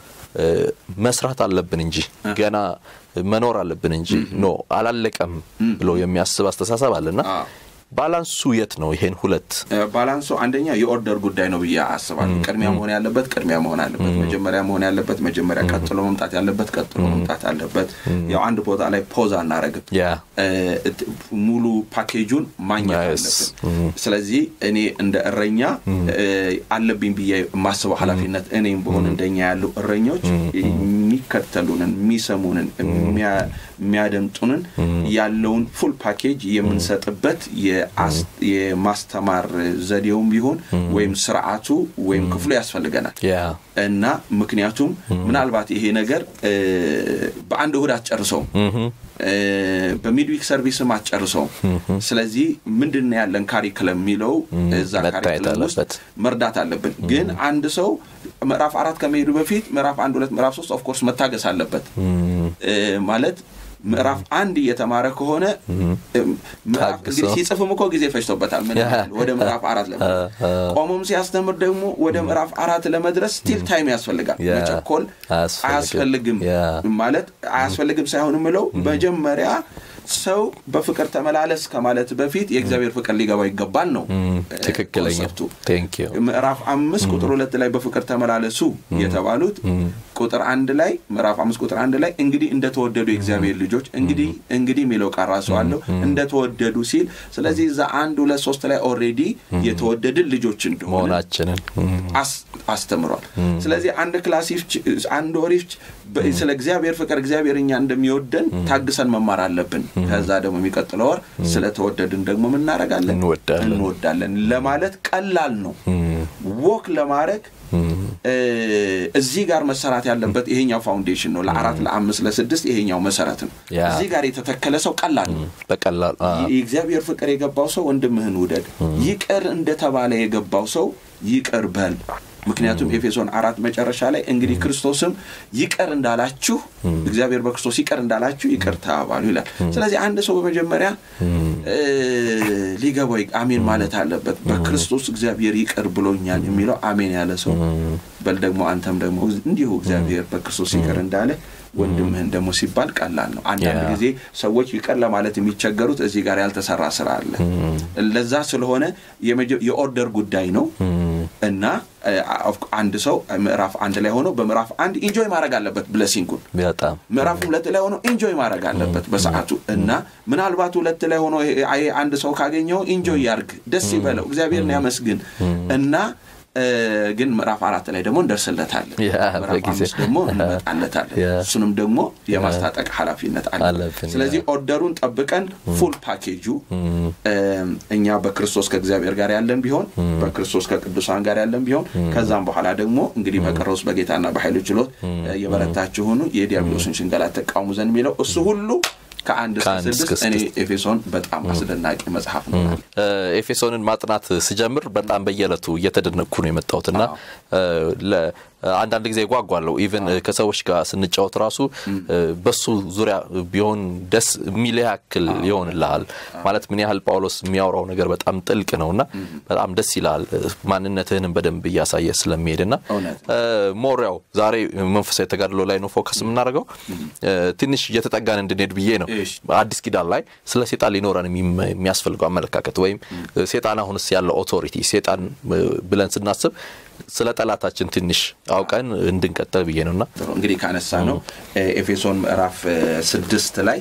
መስራት አለብን እንጂ ገና መኖር አለብን እንጂ ኖ አላለቀም ብሎ የሚያስብ አስተሳሰብ አለና ባላንሱ የት ነው? ይሄን ሁለት ባላንሱ አንደኛ የኦርደር ጉዳይ ነው ብዬ አስባለሁ። ቅድሚያ መሆን ያለበት ቅድሚያ መሆን አለበት። መጀመሪያ መሆን ያለበት መጀመሪያ፣ ቀጥሎ መምጣት ያለበት ቀጥሎ መምጣት አለበት። ያው አንድ ቦታ ላይ ፖዝ አናረግም። ሙሉ ፓኬጁን ማግኘት አለብን። ስለዚህ እኔ እንደ እረኛ አለብኝ ብዬ የማስበው ኃላፊነት እኔም በሆን እንደኛ ያሉ እረኞች የሚከተሉንን የሚሰሙንን የሚያደምጡንን ያለውን ፉል ፓኬጅ የምንሰጥበት የማስተማር ዘዴውም ቢሆን ወይም ስርዓቱ ወይም ክፍሉ ያስፈልገናል እና ምክንያቱም ምናልባት ይሄ ነገር በአንድ እሁድ አትጨርሰውም በሚድዊክ ሰርቪስም አትጨርሰውም ስለዚህ ምንድን ያለን ካሪክለም የሚለው እዛ ካሪክለም ውስጥ መርዳት አለብን ግን አንድ ሰው ምዕራፍ አራት ከመሄዱ በፊት ምዕራፍ አንድ ሁለት ምዕራፍ ሶስት ኦፍኮርስ መታገስ አለበት ማለት ምዕራፍ አንድ እየተማረ ከሆነ እንግዲህ ሲጽፍም እኮ ጊዜ ፈጅቶበታል ምን ወደ ምዕራፍ አራት ለመድረስ ቆሞም ሲያስተምር ደግሞ ወደ ምዕራፍ አራት ለመድረስ ስቲል ታይም ያስፈልጋል መቸኮል አያስፈልግም ማለት አያስፈልግም ሳይሆን ምለው መጀመሪያ ሰው በፍቅር ተመላለስ ከማለት በፊት የእግዚአብሔር ፍቅር ሊገባው ይገባል ነው ትክክለኛ ምዕራፍ አምስት ቁጥር ሁለት ላይ በፍቅር ተመላለሱ የተባሉት ቁጥር አንድ ላይ ምዕራፍ አምስት ቁጥር አንድ ላይ እንግዲህ እንደተወደዱ የእግዚአብሔር ልጆች እንግዲህ እንግዲህ የሚለው ቃል ራሱ አለው እንደተወደዱ ሲል ስለዚህ እዛ አንድ ሁለት ሶስት ላይ ኦሬዲ የተወደድን ልጆች እንደሆነችንን አስተምሯል ስለዚህ አንድ ክላሲፍ አንድ ወሪፍ ስለ እግዚአብሔር ፍቅር እግዚአብሔር እኛ እንደሚወደን ታግሰን መማር አለብን ከዛ ደግሞ የሚቀጥለው ወር ስለተወደድን ደግሞ ምናረጋለን እንወዳለን ለማለት ቀላል ነው ወክ ለማድረግ እዚህ ጋር መሰራት ያለበት ይሄኛው ፋውንዴሽን ነው ለአራት ለአምስት ለስድስት ይሄኛው መሰረት ነው እዚህ ጋር የተተከለ ሰው ቀላል ነው በቀላል የእግዚአብሔር ፍቅር የገባው ሰው ወንድምህን ውደድ ይቅር እንደተባለ የገባው ሰው ይቅር በል ምክንያቱም ኤፌሶን አራት መጨረሻ ላይ እንግዲህ ክርስቶስም ይቅር እንዳላችሁ እግዚአብሔር በክርስቶስ ይቅር እንዳላችሁ ይቅር ተባባሉ ይላል ስለዚህ አንድ ሰው በመጀመሪያ ሊገባው አሜን ማለት አለበት በክርስቶስ እግዚአብሔር ይቅር ብሎኛል የሚለው አሜን ያለ ሰው በል ደግሞ አንተም ደግሞ እንዲሁ እግዚአብሔር በክርስቶስ ይቅር እንዳለ ወንድምህን ደግሞ ሲባል ቀላል ነው አንዳንድ ጊዜ ሰዎች ይቅር ለማለት የሚቸገሩት እዚህ ጋር ያልተሰራ ስራ አለ ለዛ ስለሆነ የኦርደር ጉዳይ ነው እና አንድ ሰው ምዕራፍ አንድ ላይ ሆኖ በምዕራፍ አንድ ኢንጆይ ማድረግ አለበት ብለሲንጉን በጣም ምዕራፍ ሁለት ላይ ሆኖ ኢንጆይ ማድረግ አለበት በሰዓቱ እና ምናልባት ሁለት ላይ ሆኖ አንድ ሰው ካገኘው ኢንጆይ ያርግ ደስ ይበለው እግዚአብሔርን ያመስግን እና ግን ምዕራፍ አራት ላይ ደግሞ እንደርስለታለን ምዕራፍ አምስት ደግሞ እንመጣለታለን እሱንም ደግሞ የማስታጠቅ ኃላፊነት አለ ስለዚህ ኦርደሩን ጠብቀን ፉል ፓኬጁ እኛ በክርስቶስ ከእግዚአብሔር ጋር ያለን ቢሆን በክርስቶስ ከቅዱሳን ጋር ያለን ቢሆን ከዛም በኋላ ደግሞ እንግዲህ በቀረውስ በጌታና በኃይሉ ችሎት የበረታችሁ ሆኑ የዲያብሎስን ሽንገላ ተቃውሙ ዘንድ የሚለው እሱ ሁሉ ከአንድ ስድስት እኔ ኤፌሶን በጣም አስደናቂ መጽሐፍ ነው ኤፌሶንን ማጥናት ስጀምር በጣም በየዕለቱ እየተደነቅኩ ነው የመጣሁትና አንዳንድ ጊዜ ጓጓለሁ ኢቨን ከሰዎች ጋር ስንጫወት ራሱ በሱ ዙሪያ ቢሆን ደስ የሚል ያክል ይሆንልሃል ማለት ምን ያህል ጳውሎስ የሚያወራው ነገር በጣም ጥልቅ ነው እና በጣም ደስ ይላል ማንነትህንም በደንብ እያሳየ ስለሚሄድ ና ሞሪያው ዛሬ መንፈሳዊ ተጋድሎ ላይ ነው ፎከስ የምናደርገው ትንሽ እየተጠጋን እንድንሄድ ብዬ ነው አዲስ ኪዳን ላይ ስለ ሴጣን ሊኖረን የሚያስፈልገው አመለካከት ወይም ሴጣን አሁንስ ያለው ኦቶሪቲ ሴጣን ብለን ስናስብ ስለ ጠላታችን ትንሽ አውቀን እንድንቀጠል ብዬ ነውና እንግዲህ ካነሳ ነው ኤፌሶን ምዕራፍ ስድስት ላይ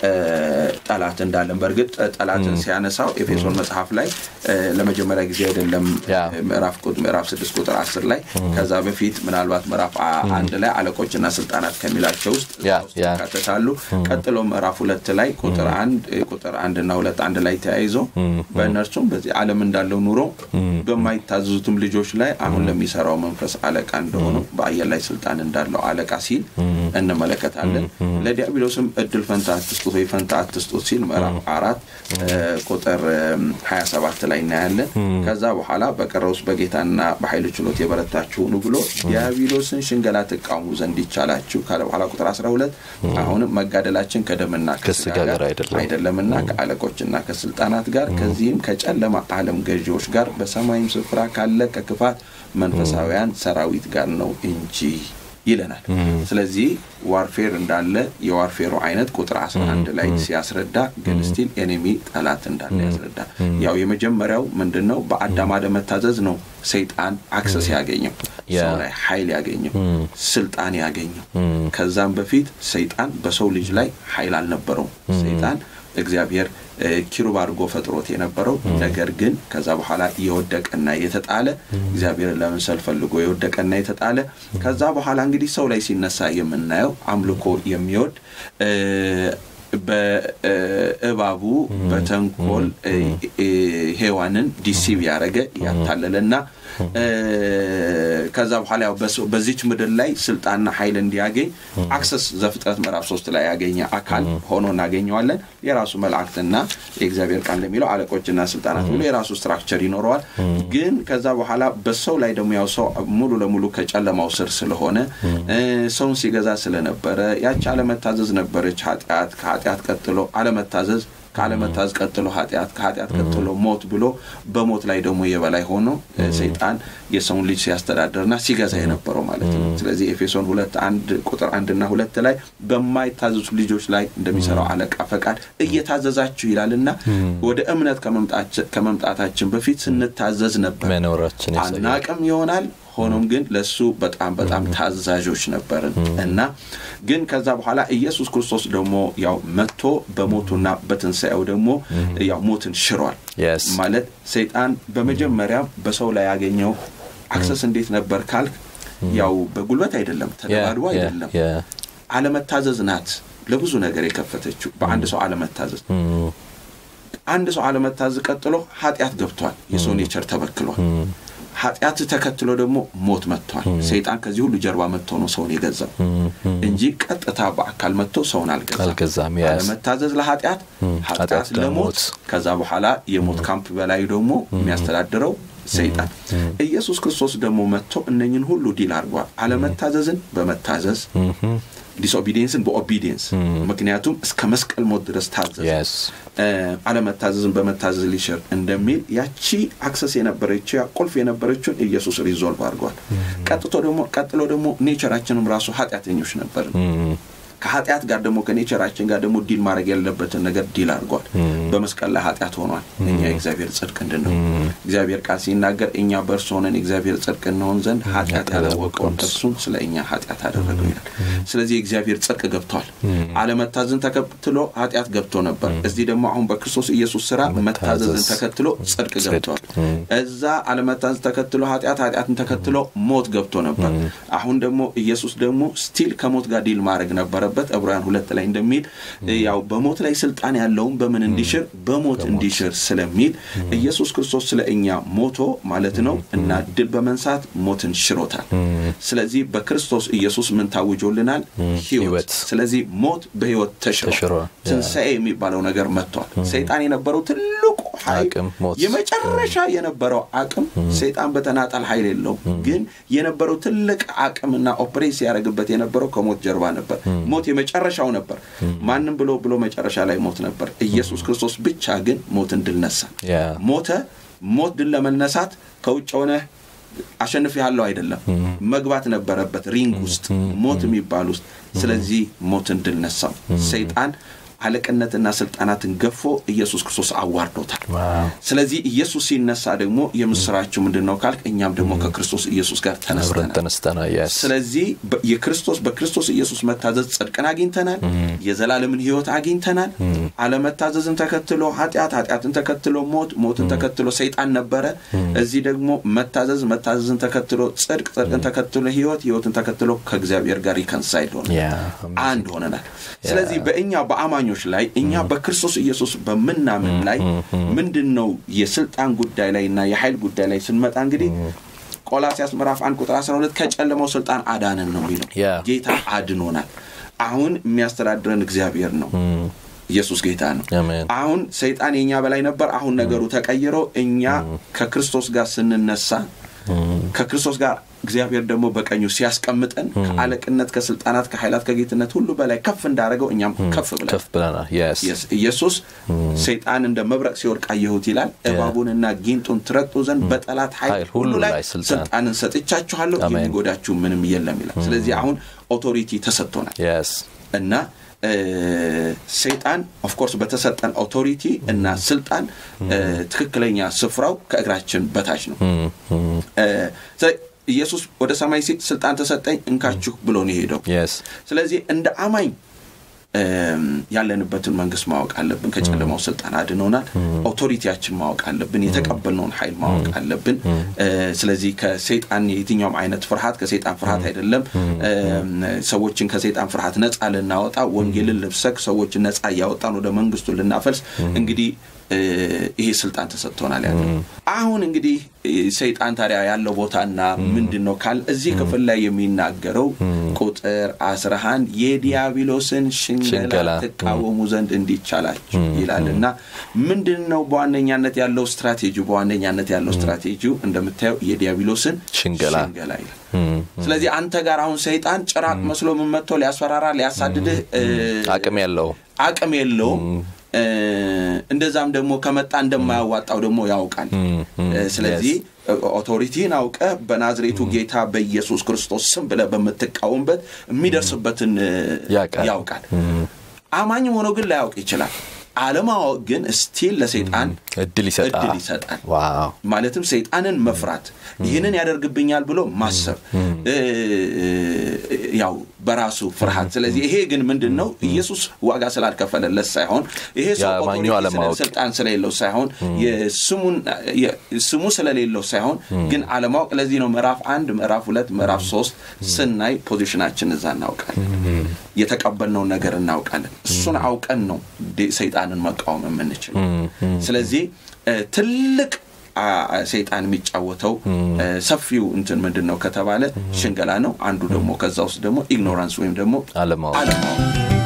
ጠላት እንዳለን በእርግጥ ጠላትን ሲያነሳው ኤፌሶን መጽሐፍ ላይ ለመጀመሪያ ጊዜ አይደለም ምዕራፍ ስድስት ቁጥር አስር ላይ ከዛ በፊት ምናልባት ምዕራፍ አንድ ላይ አለቆችና ስልጣናት ከሚላቸው ውስጥ ይካተታሉ ቀጥሎ ምዕራፍ ሁለት ላይ ቁጥር አንድ ቁጥር አንድ እና ሁለት አንድ ላይ ተያይዞ በእነርሱም በዚህ ዓለም እንዳለው ኑሮ በማይታዘዙትም ልጆች ላይ አሁን ለሚሰራው መንፈስ አለቃ እንደሆኑ በአየር ላይ ስልጣን እንዳለው አለቃ ሲል እንመለከታለን። ለዲያብሎስም እድል ፈንታ አትስጡት ወይ ፈንታ አትስጡት ሲል ምዕራፍ አራት ቁጥር 27 ላይ እናያለን። ከዛ በኋላ በቀረውስ በጌታና በኃይል ችሎት የበረታችሁ ሁኑ ብሎ ዲያብሎስን ሽንገላ ትቃውሙ ዘንድ ይቻላችሁ ካለ በኋላ ቁጥር 12 አሁንም መጋደላችን ከደምና ከስጋ ጋር አይደለም አይደለምና ከአለቆችና ከስልጣናት ጋር ከዚህም ከጨለማ ዓለም ገዢዎች ጋር በሰማይም ስፍራ ካለ ከክፋት መንፈሳውያን ሰራዊት ጋር ነው እንጂ ይለናል። ስለዚህ ዋርፌር እንዳለ የዋርፌሩ አይነት ቁጥር 11 ላይ ሲያስረዳ ግን ስቲል ኤኔሚ ጠላት እንዳለ ያስረዳ። ያው የመጀመሪያው ምንድን ነው? በአዳም አለመታዘዝ ነው ሰይጣን አክሰስ ያገኘው ሰው ላይ ኃይል ያገኘው ስልጣን ያገኘው። ከዛም በፊት ሰይጣን በሰው ልጅ ላይ ኃይል አልነበረውም። ሰይጣን እግዚአብሔር ኪሩብ አድርጎ ፈጥሮት የነበረው ነገር ግን ከዛ በኋላ የወደቀና የተጣለ እግዚአብሔርን ለመምሰል ፈልጎ የወደቀና የተጣለ ከዛ በኋላ እንግዲህ ሰው ላይ ሲነሳ የምናየው አምልኮ የሚወድ በእባቡ በተንኮል ሔዋንን ዲሲቭ ያደረገ ያታለለና ከዛ በኋላ ያው በዚች ምድር ላይ ስልጣንና ኃይል እንዲያገኝ አክሰስ ዘፍጥረት ምዕራፍ ሶስት ላይ ያገኘ አካል ሆኖ እናገኘዋለን። የራሱ መላእክትና የእግዚአብሔር ቃል እንደሚለው አለቆችና ስልጣናት ብሎ የራሱ ስትራክቸር ይኖረዋል። ግን ከዛ በኋላ በሰው ላይ ደግሞ ያው ሰው ሙሉ ለሙሉ ከጨለማው ስር ስለሆነ ሰውን ሲገዛ ስለነበረ ያቺ አለመታዘዝ ነበረች ኃጢአት። ከኃጢአት ቀጥሎ አለመታዘዝ ከአለመታዘዝ ቀጥሎ ኃጢአት፣ ከኃጢአት ቀጥሎ ሞት ብሎ በሞት ላይ ደግሞ የበላይ ሆኖ ሰይጣን የሰውን ልጅ ሲያስተዳደርና ሲገዛ የነበረው ማለት ነው። ስለዚህ ኤፌሶን ሁለት አንድ ቁጥር አንድና ሁለት ላይ በማይታዘዙ ልጆች ላይ እንደሚሰራው አለቃ ፈቃድ እየታዘዛችሁ ይላልና ወደ እምነት ከመምጣታችን በፊት ስንታዘዝ ነበር። መኖራችን አናቅም ይሆናል ሆኖም ግን ለሱ በጣም በጣም ታዛዦች ነበርን እና ግን ከዛ በኋላ ኢየሱስ ክርስቶስ ደግሞ ያው መጥቶ በሞቱና በትንሣኤው ደግሞ ያው ሞትን ሽሯል። ማለት ሰይጣን በመጀመሪያ በሰው ላይ ያገኘው አክሰስ እንዴት ነበር ካልክ ያው በጉልበት አይደለም፣ ተደባድቦ አይደለም፣ አለመታዘዝ ናት ለብዙ ነገር የከፈተችው በአንድ ሰው አለመታዘዝ አንድ ሰው አለመታዘዝ ቀጥሎ ኃጢአት ገብቷል። የሰው ኔቸር ተበክሏል። ኃጢአት ተከትሎ ደግሞ ሞት መጥቷል። ሰይጣን ከዚህ ሁሉ ጀርባ መጥቶ ነው ሰውን የገዛው እንጂ ቀጥታ በአካል መጥቶ ሰውን አልገዛም። አለመታዘዝ ለኃጢአት፣ ኃጢአት ለሞት፣ ከዛ በኋላ የሞት ካምፕ በላዩ ደግሞ የሚያስተዳድረው ሰይጣን። ኢየሱስ ክርስቶስ ደግሞ መጥቶ እነኝን ሁሉ ዲል አድርጓል። አለመታዘዝን በመታዘዝ ዲስኦቢዲየንስን በኦቢዲየንስ ምክንያቱም እስከ መስቀል ሞት ድረስ ታዘዝ አለመታዘዝን በመታዘዝ ሊሽር እንደሚል ያቺ አክሰስ የነበረችው ቁልፍ የነበረችውን ኢየሱስ ሪዞልቭ አድርጓል። ቀጥቶ ደግሞ ቀጥሎ ደግሞ ኔቸራችንም ራሱ ኃጢአተኞች ነበር። ከኃጢአት ጋር ደግሞ ከኔቸራችን ጋር ደግሞ ዲል ማድረግ ያለበትን ነገር ዲል አድርጓል። በመስቀል ላይ ኃጢአት ሆኗል። እኛ የእግዚአብሔር ጽድቅ እንድንሆን እግዚአብሔር ቃል ሲናገር እኛ በእርሱ ሆነን የእግዚአብሔር ጽድቅ እንሆን ዘንድ ኃጢአት ያላወቀውን እርሱን ስለ እኛ ኃጢአት አደረገው ይላል። ስለዚህ የእግዚአብሔር ጽድቅ ገብቷል። አለመታዘዝን ተከትሎ ኃጢአት ገብቶ ነበር። እዚህ ደግሞ አሁን በክርስቶስ ኢየሱስ ስራ መታዘዝን ተከትሎ ጽድቅ ገብቷል። እዛ አለመታዘዝ ተከትሎ ኃጢአት፣ ኃጢአትን ተከትሎ ሞት ገብቶ ነበር። አሁን ደግሞ ኢየሱስ ደግሞ ስቲል ከሞት ጋር ዲል ማድረግ ነበረ በት ዕብራውያን ሁለት ላይ እንደሚል ያው በሞት ላይ ስልጣን ያለውን በምን እንዲሽር በሞት እንዲሽር ስለሚል ኢየሱስ ክርስቶስ ስለ እኛ ሞቶ ማለት ነው እና ድል በመንሳት ሞትን ሽሮታል። ስለዚህ በክርስቶስ ኢየሱስ ምን ታውጆልናል? ህይወት። ስለዚህ ሞት በህይወት ተሽሯል። ትንሣኤ የሚባለው ነገር መጥቷል። ሰይጣን የነበረው ትልቁ ኃይል የመጨረሻ የነበረው አቅም ሰይጣን በተናጠል ኃይል የለውም፣ ግን የነበረው ትልቅ አቅምና ኦፕሬት ሲያደርግበት የነበረው ከሞት ጀርባ ነበር። ሞት የመጨረሻው ነበር። ማንም ብሎ ብሎ መጨረሻ ላይ ሞት ነበር። ኢየሱስ ክርስቶስ ብቻ ግን ሞትን ድል ነሳ። ሞተ። ሞት ድል ለመነሳት ከውጭ ሆነ አሸንፍ ያለው አይደለም፣ መግባት ነበረበት ሪንግ ውስጥ ሞት የሚባል ውስጥ። ስለዚህ ሞትን ድል ነሳው። ሰይጣን አለቅነትና ስልጣናትን ገፎ ኢየሱስ ክርስቶስ አዋርዶታል። ስለዚህ ኢየሱስ ሲነሳ ደግሞ የምስራችሁ ምንድን ነው ካልክ እኛም ደግሞ ከክርስቶስ ኢየሱስ ጋር ተነስተናል። ስለዚህ የክርስቶስ በክርስቶስ ኢየሱስ መታዘዝ ጽድቅን አግኝተናል። የዘላለምን ሕይወት አግኝተናል። አለመታዘዝን ተከትሎ ኃጢአት፣ ኃጢአትን ተከትሎ ሞት፣ ሞትን ተከትሎ ሰይጣን ነበረ። እዚህ ደግሞ መታዘዝ፣ መታዘዝን ተከትሎ ጽድቅ፣ ጽድቅን ተከትሎ ሕይወት፣ ሕይወትን ተከትሎ ከእግዚአብሔር ጋር ሪከንሳይል ሆነ አንድ ሆነናል። ስለዚህ በእኛ በአማኞች ላይ እኛ በክርስቶስ ኢየሱስ በምናምን ላይ ምንድን ነው የስልጣን ጉዳይ ላይ እና የኃይል ጉዳይ ላይ ስንመጣ እንግዲህ ቆላሲያስ ምዕራፍ 1 ቁጥር 12 ከጨለማው ስልጣን አዳንን ነው የሚለው ያ። ጌታ አድኖናል አሁን የሚያስተዳድረን እግዚአብሔር ነው ኢየሱስ ጌታ ነው አሜን። አሁን ሰይጣን የኛ በላይ ነበር አሁን ነገሩ ተቀይሮ እኛ ከክርስቶስ ጋር ስንነሳ ከክርስቶስ ጋር እግዚአብሔር ደግሞ በቀኙ ሲያስቀምጠን ከአለቅነት ከስልጣናት ከኃይላት ከጌትነት ሁሉ በላይ ከፍ እንዳደረገው እኛም ከፍ ብለን ከፍ ብለናል የስ Yes, ኢየሱስ ሰይጣን እንደ መብረቅ ሲወድቅ አየሁት ይላል እባቡንና ጊንጡን ትረግጡ ዘንድ በጠላት ኃይል ኃይል ሁሉ ሁሉ ላይ ላይ ስልጣን ስልጣንን ሰጥቻችኋለሁ አሜን። የሚጎዳችሁ ምንም የለም ይላል ስለዚህ አሁን ኦቶሪቲ ተሰጥቶናል የስ እና እ፣ ሰይጣን ኦፍኮርስ በተሰጠን ኦቶሪቲ እና ስልጣን እ፣ ትክክለኛ ስፍራው ከእግራችን በታች ነው እ፣ ስለዚህ ኢየሱስ ወደ ሰማይ ሲል ስልጣን ተሰጠኝ እንካችሁ ብሎ ነው የሄደው የስ ስለዚህ እንደ አማኝ እም፣ ያለንበትን መንግስት ማወቅ አለብን ከጨለማው ስልጣን አድኖናል ኦቶሪቲያችን ማወቅ አለብን የተቀበልነውን ኃይል ማወቅ አለብን እ፣ ስለዚህ ከሰይጣን የትኛውም አይነት ፍርሃት ከሰይጣን ፍርሃት አይደለም እም፣ ሰዎችን ከሰይጣን ፍርሃት ነፃ ልናወጣ ወንጌልን ልብሰክ ሰዎችን ነፃ እያወጣን ወደ መንግስቱ ልናፈልስ እንግዲህ እ፣ ይሄ ስልጣን ተሰጥቶናል ያለው አሁን እንግዲህ እ፣ ሰይጣን ታዲያ ያለው ቦታና ምንድን ነው ካል እዚህ ክፍል ላይ የሚናገረው ቁጥር 11 የዲያብሎስን ሽንገላ ሽንገላ፣ ትቃወሙ ዘንድ እንዲቻላችሁ ይላል እና ምንድን ነው በዋነኛነት ያለው ስትራቴጂ በዋነኛነት ያለው ስትራቴጂው እንደምታየው የዲያብሎስን ሽንገላ። ይላል ስለዚህ አንተ ጋር አሁን ሰይጣን ጭራቅ መስሎ ምን መጥቶ ሊያስፈራራ ሊያሳድድህ እ፣ አቅም ያለው አቅም የለውም እ፣ እንደዛም ደግሞ ከመጣ እንደማያዋጣው ደግሞ ያውቃል እ፣ ስለዚህ ኦቶሪቲን አውቀ በናዝሬቱ ጌታ በኢየሱስ ክርስቶስ ስም ብለ በምትቃወምበት የሚደርስበትን እ፣ ያውቃል። ያውቃል አማኝም ሆኖ ግን ላያውቅ ይችላል አለማወቅ ግን ስቲል ለሰይጣን እድል ይሰጣል እድል ይሰጣል ዋው ማለትም ሰይጣንን መፍራት ይህንን ያደርግብኛል ብሎ ማሰብ እ፣ ያው በራሱ ፍርሃት ስለዚህ ይሄ ግን ምንድን ነው ኢየሱስ ዋጋ ስላልከፈለለት ሳይሆን ይሄ ሰው የአማኙ ኦቶሪቲ ስለ- አለማወቅ። ስልጣን ስለሌለው ሳይሆን የስሙን የ- ስሙ ስለሌለው ሳይሆን ግን አለማወቅ ለዚህ ነው ምዕራፍ አንድ ምዕራፍ ሁለት ምዕራፍ ሶስት ስናይ ፖዚሽናችን እዛ እናውቃለን የተቀበልነውን ነገር እናውቃለን እሱን አውቀን ነው ዴ- ሰይጣንን መቃወም የምንችለው ስለዚህ እ፣ ትልቅ አ- አ- ሰይጣን የሚጫወተው እ፣ ሰፊው እንትን ምንድን ነው ከተባለ ሽንገላ ነው አንዱ ደግሞ ከዛ ውስጥ ደግሞ ኢግኖራንስ ወይም ደግሞ አለማወቅ አለማወቅ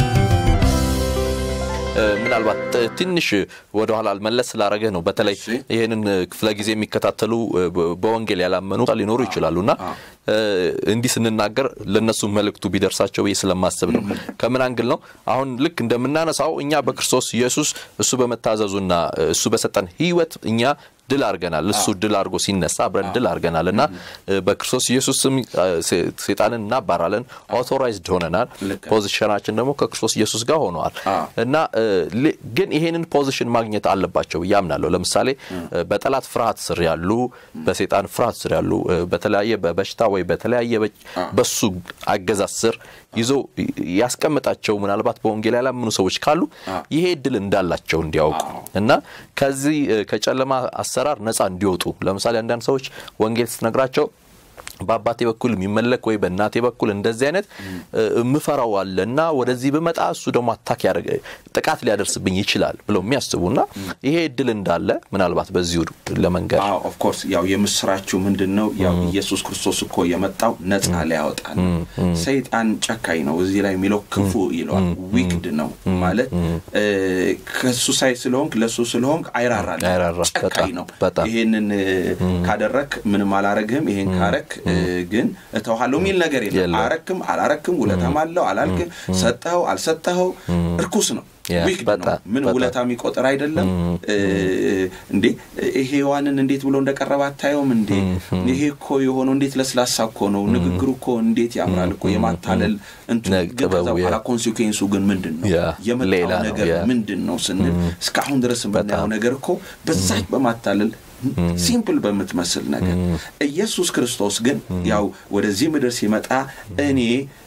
እ፣ ምናልባት ት- ትንሽ ወደኋላ መለስ ስላረገህ ነው በተለይ እሺ። ይህንን እ፣ ክፍለ ጊዜ የሚከታተሉ እ፣ በ- በወንጌል ያላመኑ ሊኖሩ ይችላሉ እና እ፣ እንዲህ ስንናገር ለእነሱ መልእክቱ ቢደርሳቸው ብዬ ስለማስብ ነው ከምን አንግል ነው አሁን ልክ እንደምናነሳው እኛ በክርስቶስ ኢየሱስ እሱ በመታዘዙና እ፣ እሱ በሰጠን ህይወት እኛ ድል አድርገናል እሱ ድል አድርጎ ሲነሳ አብረን ድል አድርገናል እና እ፣ በክርስቶስ ኢየሱስ ስም እ፣ ሴ- ሴጣንን እናባራለን ኦቶራይዝድ ሆነናል ልክ ነው። ፖዚሽናችን ደግሞ ከክርስቶስ ኢየሱስ ጋር ሆነዋል አዎ። እና እ፣ ል- ግን ይሄንን ፖዚሽን ማግኘት አለባቸው ብዬ አምናለሁ ለምሳሌ እ፣ በጠላት ፍርሃት ስር ያሉ በሴጣን ፍርሃት ስር ያሉ እ፣ በተለያየ በበሽታ ወይ በተለያየ በ- በሱ አገዛዝ ስር ይዞ ያስቀምጣቸው ምናልባት በወንጌል ያላምኑ ሰዎች ካሉ ይሄ እድል እንዳላቸው እንዲያውቁ እና ከዚህ እ፣ ከጨለማ አሰራር ነፃ እንዲወጡ ለምሳሌ አንዳንድ ሰዎች ወንጌል ስትነግራቸው በአባቴ በኩል የሚመለክ ወይ በእናቴ በኩል እንደዚህ አይነት እ፣ የምፈራው አለ እና ወደዚህ ብመጣ እሱ ደግሞ አታክ ያደርገ ጥቃት ሊያደርስብኝ ይችላል ብለው የሚያስቡ እና ይሄ እድል እንዳለ ምናልባት በዚሁ ለመንገድ አዎ ኦፍኮርስ ያው የምስራችሁ ምንድን ነው ያው ኢየሱስ ክርስቶስ እኮ የመጣው ነፃ ሊያወጣ ነው ሰይጣን ጨካኝ ነው እዚህ ላይ የሚለው ክፉ ይለዋል ዊክድ ነው ማለት እ፣ ከሱ ሳይ ስለሆንክ ለሱ ስለሆንክ አይራራል አይራራ፣ ጨካኝ በጣም፣ ነው በጣም። ይሄንን እ፣ ካደረክ ምንም አላረግህም ይሄን ካረክ እ፣ ግን እተውሃለሁ የሚል ነገር የለም የለም። አረክም አላረክም ውለታም አለው አላልክም ሰጠኸው አልሰጠኸው እርኩስ ነው ያ፣ ዊክድ ነው በጣም፣ ምን በጣም። ውለታ የሚቆጥር አይደለም እ፣ እንዴ ሔዋንን እንዴት ብሎ እንደቀረበ አታየውም እንዴ ይሄ እኮ የሆነው እንዴት ለስላሳ እኮ ነው ንግግሩ እኮ እንዴት ያምራል እኮ የማታለል እንትን ነግ- ግን ከዛ ጥበቡ፣ ያ። በኋላ ኮንሲኩዌንሱ ግን ምንድን ነው ያ፣ የመጣው ሌላ ነው፣ ነገር ያ። ምንድን ነው ስንል እስካሁን ድረስ የምናየው ነገር እኮ በዛች በማታለል ሲምፕል በምትመስል ነገር ኢየሱስ ክርስቶስ ግን ያው ወደዚህ ምድር ሲመጣ እኔ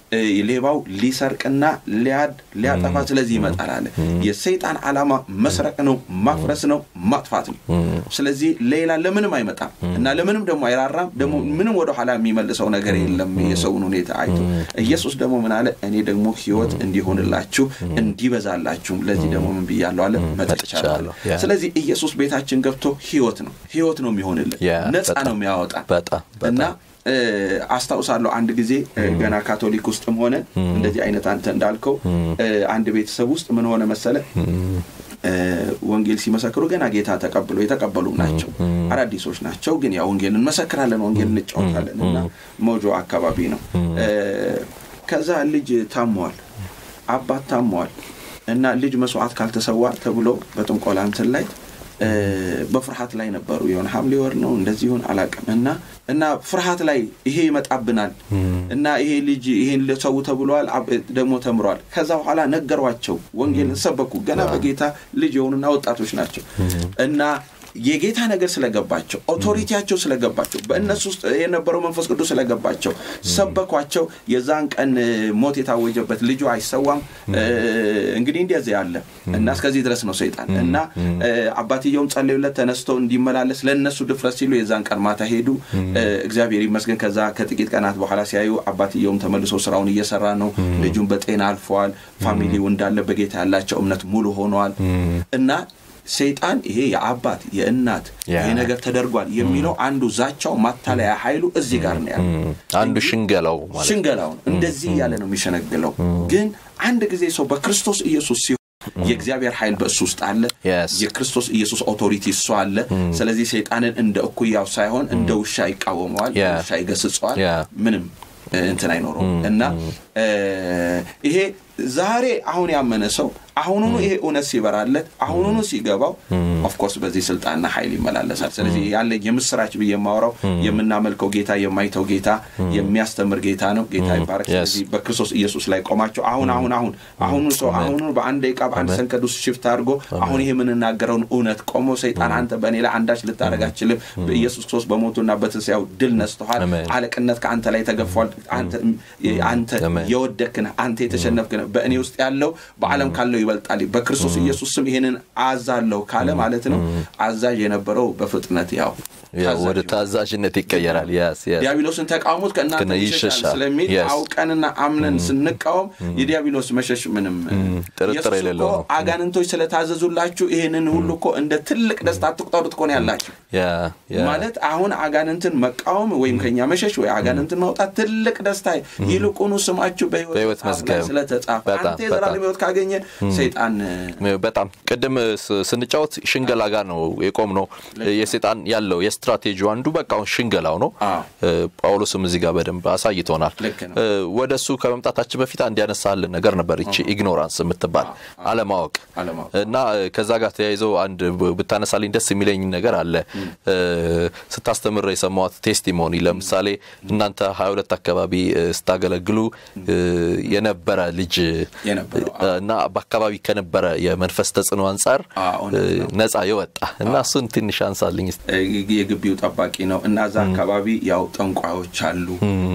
ሌባው ሊሰርቅና ሊያድ ሊያጠፋ ስለዚህ ይመጣል አለ። የሰይጣን ዓላማ መስረቅ ነው፣ ማፍረስ ነው፣ ማጥፋት ነው። ስለዚህ ሌላ ለምንም አይመጣም እና ለምንም ደግሞ አይራራም። ደግሞ ምንም ወደኋላ የሚመልሰው ነገር የለም የሰውን ሁኔታ አይቶ። ኢየሱስ ደግሞ ምን አለ? እኔ ደግሞ ሕይወት እንዲሆንላችሁ እንዲበዛላችሁም ለዚህ ደግሞ ምን ብያለሁ አለ መጥቻለሁ። ስለዚህ ኢየሱስ ቤታችን ገብቶ ሕይወት ነው ሕይወት ነው የሚሆንልን ነፃ ነው የሚያወጣ እና አስታውሳለሁ አንድ ጊዜ ገና ካቶሊክ ውስጥም ሆነ እንደዚህ አይነት አንተ እንዳልከው አንድ ቤተሰብ ውስጥ ምን ሆነ መሰለ ወንጌል ሲመሰክሩ ገና ጌታ ተቀብሎ የተቀበሉም ናቸው አዳዲሶች ናቸው ግን ያ ወንጌል እንመሰክራለን ወንጌል እንጫወታለን እና ሞጆ አካባቢ ነው ከዛ ልጅ ታሟል አባት ታሟል እና ልጅ መስዋዕት ካልተሰዋ ተብሎ በጥንቆላ እንትን ላይ በፍርሃት ላይ ነበሩ። የሆነ ሐምሌ ወር ነው እንደዚህ ይሁን አላውቅም። እና እና ፍርሃት ላይ ይሄ ይመጣብናል እና ይሄ ልጅ ይሄን ሰው ተብሏል፣ ደግሞ ተምሯል። ከዛ በኋላ ነገሯቸው፣ ወንጌልን ሰበኩ። ገና በጌታ ልጅ የሆኑና ወጣቶች ናቸው እና የጌታ ነገር ስለገባቸው ኦቶሪቲያቸው ስለገባቸው በእነሱ ውስጥ የነበረው መንፈስ ቅዱስ ስለገባቸው ሰበኳቸው። የዛን ቀን ሞት የታወጀበት ልጁ አይሰዋም። እንግዲህ እንደዚህ ያለ እና እስከዚህ ድረስ ነው ሰይጣን እና አባትየውም ጸለዩለት ተነስቶ እንዲመላለስ ለእነሱ ድፍረት ሲሉ የዛን ቀን ማታ ሄዱ። እግዚአብሔር ይመስገን። ከዛ ከጥቂት ቀናት በኋላ ሲያዩ አባትየውም ተመልሶ ስራውን እየሰራ ነው። ልጁን በጤና አልፈዋል። ፋሚሊው እንዳለ በጌታ ያላቸው እምነት ሙሉ ሆነዋል እና ሰይጣን ይሄ የአባት የእናት ይሄ ነገር ተደርጓል የሚለው አንዱ ዛቻው ማታለያ ኃይሉ እዚህ ጋር ነው ያለው። አንዱ ሽንገላው ማለት ሽንገላው ነው። እንደዚህ እያለ ነው የሚሸነግለው። ግን አንድ ጊዜ ሰው በክርስቶስ ኢየሱስ ሲሆን የእግዚአብሔር ኃይል በእሱ ውስጥ አለ። የክርስቶስ ኢየሱስ ኦቶሪቲ እሱ አለ። ስለዚህ ሰይጣንን እንደ እኩያው ሳይሆን እንደ ውሻ ይቃወመዋል፣ ውሻ ይገስጸዋል። ምንም እንትን አይኖረውም እና ይሄ ዛሬ አሁን ያመነ ሰው አሁኑኑ ይሄ እውነት ሲበራለት አሁኑኑ ሲገባው ኦፍኮርስ በዚህ ስልጣንና ኃይል ይመላለሳል። ስለዚህ ያለ የምስራች ብዬ የማወራው የምናመልከው ጌታ የማይተው ጌታ የሚያስተምር ጌታ ነው። ጌታ ይባረክ። ስለዚህ በክርስቶስ ኢየሱስ ላይ ቆማቸው አሁን አሁን አሁን አሁኑ ሰው አሁኑ በአንድ ደቂቃ በአንድ ሰንከድ ውስጥ ሽፍት አድርጎ አሁን ይሄ የምንናገረውን እውነት ቆሞ ሰይጣን አንተ በእኔ ላይ አንዳች ልታደርግ አትችልም፣ በኢየሱስ ክርስቶስ በሞቱና በትንሣኤው ድል ነስተዋል፣ አለቅነት ከአንተ ላይ ተገፏል፣ አንተ የወደቅህ አንተ የተሸነፍክ በእኔ ውስጥ ያለው በዓለም ካለው ይበልጣል። በክርስቶስ ኢየሱስ ስም ይሄንን አዛለሁ ካለ ማለት ነው። አዛዥ የነበረው በፍጥነት ያው ወደ ታዛዥነት ይቀየራል። ዲያብሎስን ተቃውሞት ከእናንተ ይሸሻል ስለሚል አውቀንና አምነን ስንቃወም የዲያብሎስ መሸሽ ምንም ጥርጥር የሌለው ነው። አጋንንቶች ስለታዘዙላችሁ ይህንን ሁሉ እኮ እንደ ትልቅ ደስታ አትቁጠሩት እኮ ነው ያላችሁ። ማለት አሁን አጋንንትን መቃወም ወይም ከኛ መሸሽ ወይ አጋንንትን ማውጣት ትልቅ ደስታ፣ ይልቁኑ ስማችሁ በሕይወት መዝገብ ስለተጻፈ አንተ የዘላለም ሕይወት ካገኘ ሰይጣን በጣም ቅድም ስንጫወት ሽንገላ ጋር ነው የቆም ነው የሰይጣን ያለው ስትራቴጂው አንዱ በቃ ሽንገላው ነው። ጳውሎስም እዚህ ጋር በደንብ አሳይቶናል። ወደ እሱ ከመምጣታችን በፊት አንድ ያነሳልን ነገር ነበር፣ ይቺ ኢግኖራንስ የምትባል አለማወቅ እና ከዛ ጋር ተያይዘው አንድ ብታነሳልኝ ደስ የሚለኝ ነገር አለ። ስታስተምር የሰማዋት ቴስቲሞኒ ለምሳሌ እናንተ ሀያ ሁለት አካባቢ ስታገለግሉ የነበረ ልጅ እና በአካባቢ ከነበረ የመንፈስ ተጽዕኖ አንጻር ነፃ የወጣ እና እሱን ትንሽ አንሳልኝ። የግቢው ጠባቂ ነው እና እዛ አካባቢ ያው ጠንቋዮች አሉ።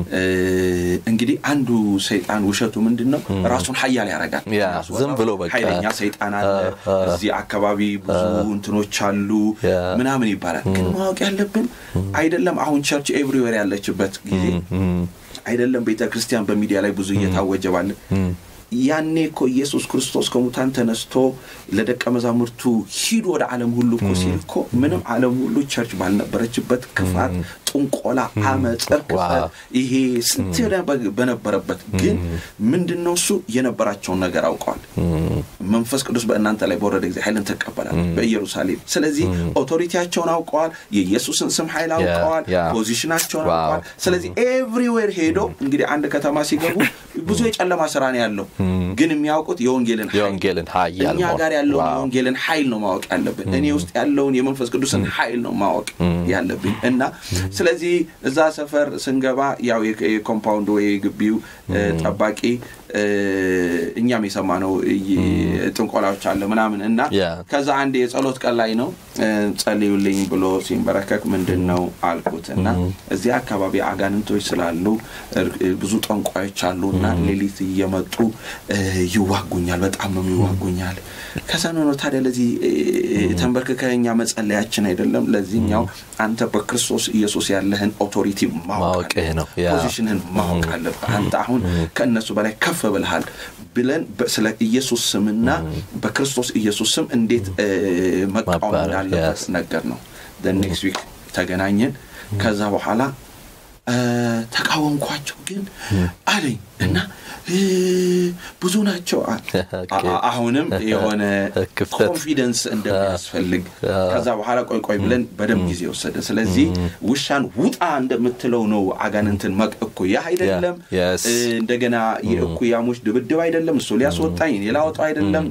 እንግዲህ አንዱ ሰይጣን ውሸቱ ምንድን ነው? ራሱን ሀያል ያደርጋል። ዝም ብሎ በቃ ኃይለኛ ሰይጣን አለ እዚህ አካባቢ ብዙ እንትኖች አሉ ምናምን ይባላል። ግን ማወቅ ያለብን አይደለም አሁን ቸርች ኤቭሪዌር ያለችበት ጊዜ አይደለም ቤተ ክርስቲያን በሚዲያ ላይ ብዙ እየታወጀ ባለ ያኔ እኮ ኢየሱስ ክርስቶስ ከሙታን ተነስቶ ለደቀ መዛሙርቱ ሂዱ ወደ ዓለም ሁሉ እኮ ሲል እኮ ምንም ዓለም ሁሉ ቸርች ባልነበረችበት ክፋት፣ ጥንቆላ፣ አመፅ፣ እርክሰት ይሄ ስንት በነበረበት ግን ምንድን ነው እሱ የነበራቸውን ነገር አውቀዋል። መንፈስ ቅዱስ በእናንተ ላይ በወረደ ጊዜ ኃይልን ተቀበላል በኢየሩሳሌም። ስለዚህ ኦቶሪቲያቸውን አውቀዋል። የኢየሱስን ስም ኃይል አውቀዋል። ፖዚሽናቸውን አውቀዋል። ስለዚህ ኤቭሪዌር ሄዶ እንግዲህ አንድ ከተማ ሲገቡ ብዙ የጨለማ ስራ ነው ያለው ግን የሚያውቁት የወንጌልን የወንጌልን ኃይል እኛ ጋር ያለውን የወንጌልን ኃይል ነው ማወቅ ያለብን። እኔ ውስጥ ያለውን የመንፈስ ቅዱስን ኃይል ነው ማወቅ ያለብኝ እና ስለዚህ እዛ ሰፈር ስንገባ ያው የኮምፓውንድ ወይ የግቢው ጠባቂ እኛ እኛም የሰማነው ጥንቆላዎች አለ ምናምን እና ከዛ አንድ የጸሎት ቀን ላይ ነው ጸልዩልኝ ብሎ ሲንበረከክ ምንድን ነው አልኩት እና እዚህ አካባቢ አጋንንቶች ስላሉ ብዙ ጠንቋዮች አሉ እና ሌሊት እየመጡ ይዋጉኛል፣ በጣም ነው ይዋጉኛል። ከዛ ነው ታዲያ ለዚህ ተንበርክከኛ መጸለያችን አይደለም። ለዚህኛው አንተ በክርስቶስ ኢየሱስ ያለህን ኦቶሪቲ ማወቅ ነው፣ ፖዚሽንህን ማወቅ አለብህ። አንተ አሁን ከእነሱ በላይ ከፍ ብልሃል ብለን ስለ ኢየሱስ ስምና በክርስቶስ ኢየሱስ ስም እንዴት መቃወም እንዳለበት ነገር ነው። ኔክስት ዊክ ተገናኘን። ከዛ በኋላ ተቃወምኳቸው ግን አለኝ እና ብዙ ናቸው። አሁንም የሆነ ኮንፊደንስ እንደሚያስፈልግ ከዛ በኋላ ቆይ ቆይ ብለን በደንብ ጊዜ ወሰደ። ስለዚህ ውሻን ውጣ እንደምትለው ነው አጋንንትን እኩያ አይደለም። እንደገና የእኩያሞች ድብድብ አይደለም። እሱ ሊያስወጣኝ እኔ ላወጣው አይደለም።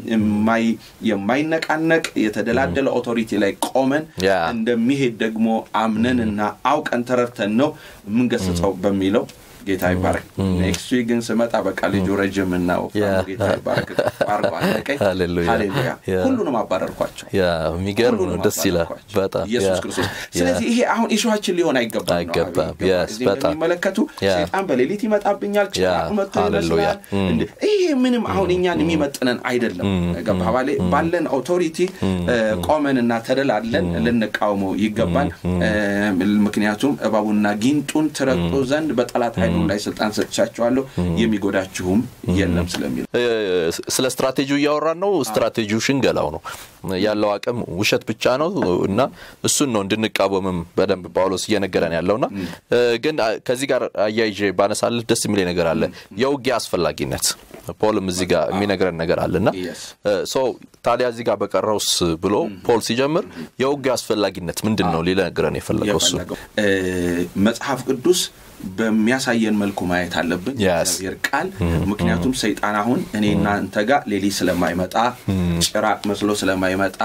የማይነቃነቅ የተደላደለ ኦቶሪቲ ላይ ቆመን እንደሚሄድ ደግሞ አምነን እና አውቀን ተረድተን ነው የምንገስጸው በሚለው ጌታ ይባረክ። ኔክስት ዊክ ግን ስመጣ በቃ ልጁ ረጅም እና ወፍራም ጌታ ይባረክ አርጎ አለቀኝ። ሃሌሉያ ሁሉንም አባረርኳቸው። የሚገርም ነው። ደስ ይላል በጣም ኢየሱስ ክርስቶስ። ስለዚህ ይሄ አሁን ኢሹዋችን ሊሆን አይገባም አይገባም። እንደሚመለከቱ ሴጣን በሌሊት ይመጣብኛል፣ ጭራቅ መጥቶ ይመስላል። ይሄ ምንም አሁን እኛን የሚመጥነን አይደለም። ገባ ባለን ኦቶሪቲ ቆመንና ተደላለን ልንቃውመው ይገባል። ምክንያቱም እባቡና ጊንጡን ትረግጡ ዘንድ በጠላት ኃይሉ ላይ ስልጣን ሰጥቻቸዋለሁ የሚጎዳችሁም የለም ስለሚል ስለ ስትራቴጂው እያወራን ነው። ስትራቴጂው ሽንገላው ነው ያለው አቅም ውሸት ብቻ ነው እና እሱን ነው እንድንቃወምም በደንብ ጳውሎስ እየነገረን ያለውና ግን ከዚህ ጋር አያይዤ ባነሳልህ ደስ የሚለኝ ነገር አለ። የውጊያ አስፈላጊነት ፖልም እዚህ ጋር የሚነግረን ነገር አለና ታዲያ እዚህ ጋር በቀረውስ ብሎ ፖል ሲጀምር የውጊያ አስፈላጊነት ምንድን ነው ሊነግረን የፈለገው እሱ መጽሐፍ ቅዱስ በሚያሳየን መልኩ ማየት አለብን እግዚአብሔር ቃል ምክንያቱም ሰይጣን አሁን እኔ እናንተ ጋር ሌሊት ስለማይመጣ ጭራቅ መስሎ ስለማይመጣ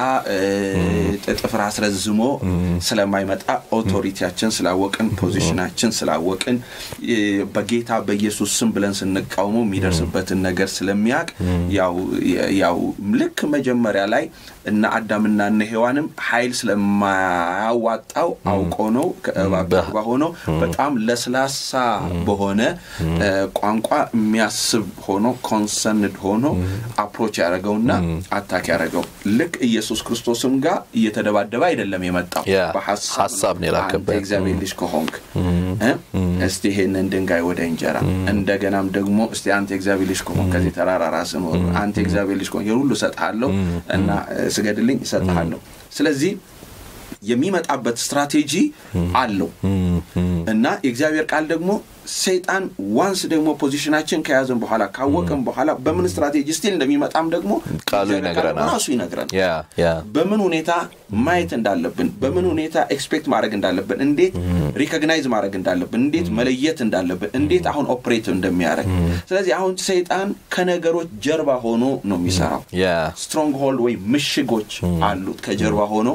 ጥፍር አስረዝሞ ስለማይመጣ ኦቶሪቲያችን ስላወቅን ፖዚሽናችን ስላወቅን በጌታ በኢየሱስ ስም ብለን ስንቃውሞ የሚደርስበትን ነገር ስለሚያውቅ ያው ልክ መጀመሪያ ላይ እና አዳምና እነ ሔዋንም ኃይል ስለማያዋጣው አውቆ ነው ከእባብ ጀርባ ሆኖ በጣም ለስላሳ በሆነ ቋንቋ የሚያስብ ሆኖ ኮንሰርንድ ሆኖ አፕሮች ያደረገውና አታክ ያደረገው ልክ ኢየሱስ ክርስቶስም ጋር እየተደባደበ አይደለም የመጣው በሀሳብ ነው የላከበት እግዚአብሔር ልጅ ከሆንክ እስቲ ይሄንን ድንጋይ ወደ እንጀራ እንደገናም ደግሞ እስቲ አንተ እግዚአብሔር ልጅ ከሆንክ ከዚህ ተራራ ራስን አንተ እግዚአብሔር ልጅ ከሆንክ ሁሉ እሰጥሃለሁ እና ስገድልኝ እሰጥሃለሁ ስለዚህ የሚመጣበት ስትራቴጂ አለው እና የእግዚአብሔር ቃል ደግሞ ሰይጣን ዋንስ ደግሞ ፖዚሽናችን ከያዘን በኋላ ካወቅን በኋላ በምን ስትራቴጂ ስቲል እንደሚመጣም ደግሞ ቃሉ ይነግረናል ራሱ ይነግረናል በምን ሁኔታ ማየት እንዳለብን በምን ሁኔታ ኤክስፔክት ማድረግ እንዳለብን እንዴት ሪኮግናይዝ ማድረግ እንዳለብን እንዴት መለየት እንዳለብን እንዴት አሁን ኦፕሬት እንደሚያደርግ ስለዚህ አሁን ሰይጣን ከነገሮች ጀርባ ሆኖ ነው የሚሰራው ስትሮንግ ሆልድ ወይም ምሽጎች አሉት ከጀርባ ሆኖ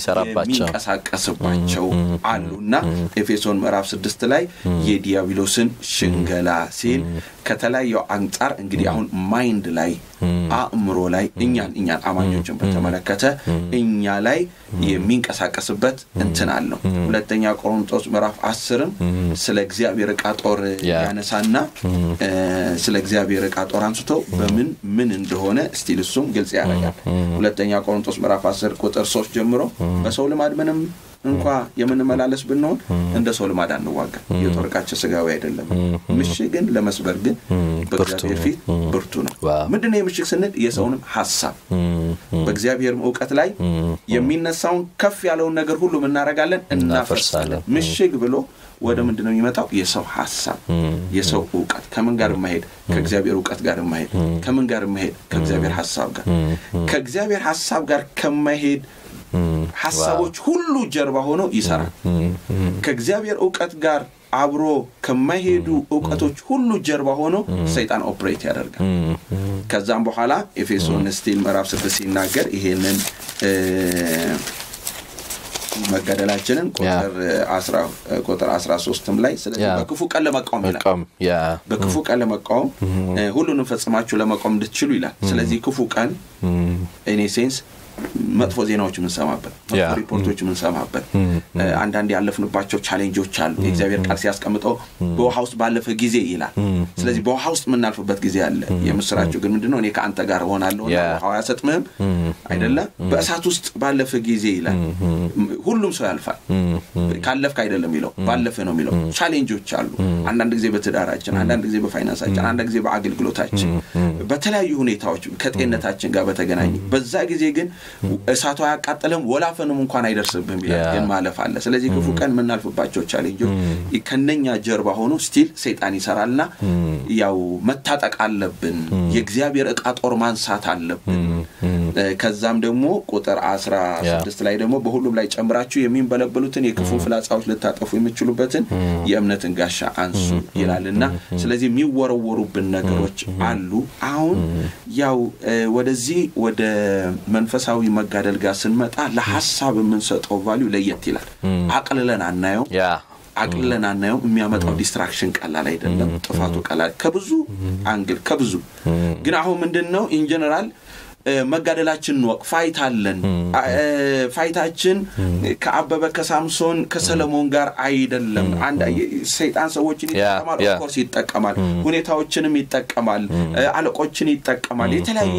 የሚንቀሳቀስባቸው አሉ እና ኤፌሶን ምዕራፍ ስድስት ላይ የዲያብሎስን ሽንገላ ሲል ከተለያየው አንጻር እንግዲህ አሁን ማይንድ ላይ አእምሮ ላይ እኛን እኛን አማኞችን በተመለከተ እኛ ላይ የሚንቀሳቀስበት እንትን አለው ሁለተኛ ቆሮንጦስ ምዕራፍ አስርም ስለ እግዚአብሔር እቃ ጦር ያነሳና ስለ እግዚአብሔር እቃ ጦር አንስቶ በምን ምን እንደሆነ ስቲል እሱም ግልጽ ያደርጋል ሁለተኛ ቆሮንጦስ ምዕራፍ አስር ቁጥር ሶስት ጀምሮ በሰው ልማድ ምንም እንኳ የምንመላለስ ብንሆን እንደ ሰው ልማድ አንዋጋ የጦር ዕቃችን ስጋዊ አይደለም ምሽግን ለመስበር ግን በእግዚአብሔር ፊት ብርቱ ነው ምንድነው የምሽግ ስንል የሰውንም ሀሳብ በእግዚአብሔርም እውቀት ላይ የሚነሳውን ከፍ ያለውን ነገር ሁሉ እናደረጋለን እናፈርሳለን ምሽግ ብሎ ወደ ምንድን ነው የሚመጣው የሰው ሀሳብ የሰው እውቀት ከምን ጋር የማሄድ ከእግዚአብሔር እውቀት ጋር የማሄድ ከምን ጋር የማሄድ ከእግዚአብሔር ሀሳብ ጋር ከእግዚአብሔር ሀሳብ ጋር ከማሄድ ሀሳቦች ሁሉ ጀርባ ሆኖ ይሰራል ከእግዚአብሔር እውቀት ጋር አብሮ ከማይሄዱ እውቀቶች ሁሉ ጀርባ ሆኖ ሰይጣን ኦፕሬት ያደርጋል ከዛም በኋላ ኤፌሶን ስቲል ምዕራፍ ስድስት ሲናገር ይሄንን መገደላችንን ቁጥር 13ም ላይ ስለዚህ በክፉ ቀን ለመቃወም ይላል በክፉ ቀን ለመቃወም ሁሉንም ፈጽማችሁ ለመቆም እንድትችሉ ይላል ስለዚህ ክፉ ቀን ኤኔ ሴንስ መጥፎ ዜናዎች የምንሰማበት መጥፎ ሪፖርቶች የምንሰማበት አንዳንድ ያለፍንባቸው ቻሌንጆች አሉ የእግዚአብሔር ቃል ሲያስቀምጠው በውሃ ውስጥ ባለፈ ጊዜ ይላል ስለዚህ በውሃ ውስጥ የምናልፍበት ጊዜ አለ የምስራቸው ግን ምንድነው እኔ ከአንተ ጋር እሆናለሁ ውሃው አያሰጥምህም አይደለም በእሳት ውስጥ ባለፈ ጊዜ ይላል ሁሉም ሰው ያልፋል ካለፍክ አይደለም የሚለው ባለፈ ነው የሚለው ቻሌንጆች አሉ አንዳንድ ጊዜ በትዳራችን አንዳንድ ጊዜ በፋይናንሳችን አንዳንድ ጊዜ በአገልግሎታችን በተለያዩ ሁኔታዎች ከጤንነታችን ጋር በተገናኘ በዛ ጊዜ ግን እሳቱ አያቃጥልም ወላፈንም እንኳን አይደርስብህም ይላል ግን ማለፍ አለ ስለዚህ ክፉ ቀን የምናልፍባቸው ቻሌንጆች ከነኛ ጀርባ ሆኖ ስቲል ሰይጣን ይሰራልና ያው መታጠቅ አለብን የእግዚአብሔር እቃ ጦር ማንሳት አለብን ከዛም ደግሞ ቁጥር አስራ ስድስት ላይ ደግሞ በሁሉም ላይ ጨምራችሁ የሚንበለበሉትን የክፉን ፍላጻዎች ልታጠፉ የምችሉበትን የእምነትን ጋሻ አንሱ ይላልና ስለዚህ የሚወረወሩብን ነገሮች አሉ አሁን ያው ወደዚህ ወደ መንፈሳዊ መጋደል ጋር ስንመጣ ለሀሳብ የምንሰጠው ቫሊዩ ለየት ይላል አቅልለን አናየው አቅልለን አናየው የሚያመጣው ዲስትራክሽን ቀላል አይደለም ጥፋቱ ቀላል ከብዙ አንግል ከብዙ ግን አሁን ምንድን ነው ኢንጀነራል መጋደላችን እንወቅ ፋይት አለን ፋይታችን ከአበበ ከሳምሶን ከሰለሞን ጋር አይደለም ሰይጣን ሰዎችን ይጠቀማል ኦፍኮርስ ይጠቀማል ሁኔታዎችንም ይጠቀማል አለቆችን ይጠቀማል የተለያዩ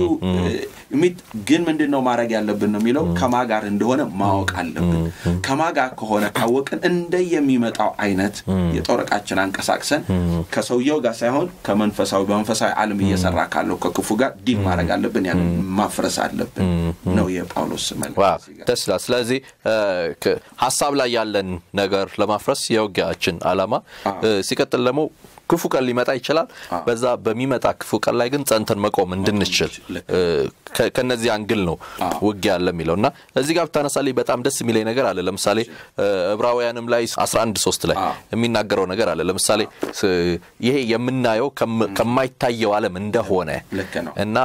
ግን ምንድን ነው ማድረግ ያለብን ነው የሚለው ከማ ጋር እንደሆነ ማወቅ አለብን ከማ ጋር ከሆነ ካወቅን እንደ የሚመጣው አይነት የጦር ዕቃችን አንቀሳቅሰን ከሰውየው ጋር ሳይሆን ከመንፈሳዊ በመንፈሳዊ ዓለም እየሰራ ካለው ከክፉ ጋር ዲል ማድረግ አለብን ያንን ማፍረስ አለብን ነው የጳውሎስ ደስ ይላል ስለዚህ ሀሳብ ላይ ያለን ነገር ለማፍረስ የውጊያችን አላማ ሲቀጥል ደግሞ ክፉ ቀን ሊመጣ ይችላል በዛ በሚመጣ ክፉ ቀን ላይ ግን ጸንተን መቆም እንድንችል ከነዚህ አንግል ነው ውጊያ ያለ የሚለው እና እዚህ ጋር ብታነሳልኝ በጣም ደስ የሚለኝ ነገር አለ ለምሳሌ ዕብራውያንም ላይ 11 ሶስት ላይ የሚናገረው ነገር አለ ለምሳሌ ይሄ የምናየው ከማይታየው ዓለም እንደሆነ እና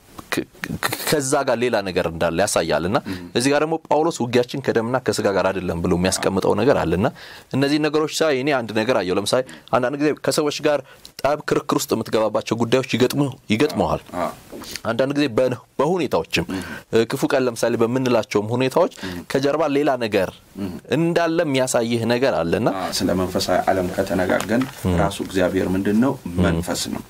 ከዛ ጋር ሌላ ነገር እንዳለ ያሳያል እና እዚህ ጋር ደግሞ ጳውሎስ ውጊያችን ከደምና ከስጋ ጋር አይደለም ብሎ የሚያስቀምጠው ነገር አለ እና እነዚህ ነገሮች ሳይ እኔ አንድ ነገር አየው ለምሳሌ አንዳንድ ጊዜ ከሰዎች ጋር ጠብ ክርክር ውስጥ የምትገባባቸው ጉዳዮች ይገጥመዋል አንዳንድ ጊዜ በሁኔታዎችም ክፉ ቀን ለምሳሌ በምንላቸውም ሁኔታዎች ከጀርባ ሌላ ነገር እንዳለ የሚያሳይህ ነገር አለና ስለ መንፈሳዊ ዓለም ከተነጋገን ራሱ እግዚአብሔር ምንድን ነው መንፈስ ነው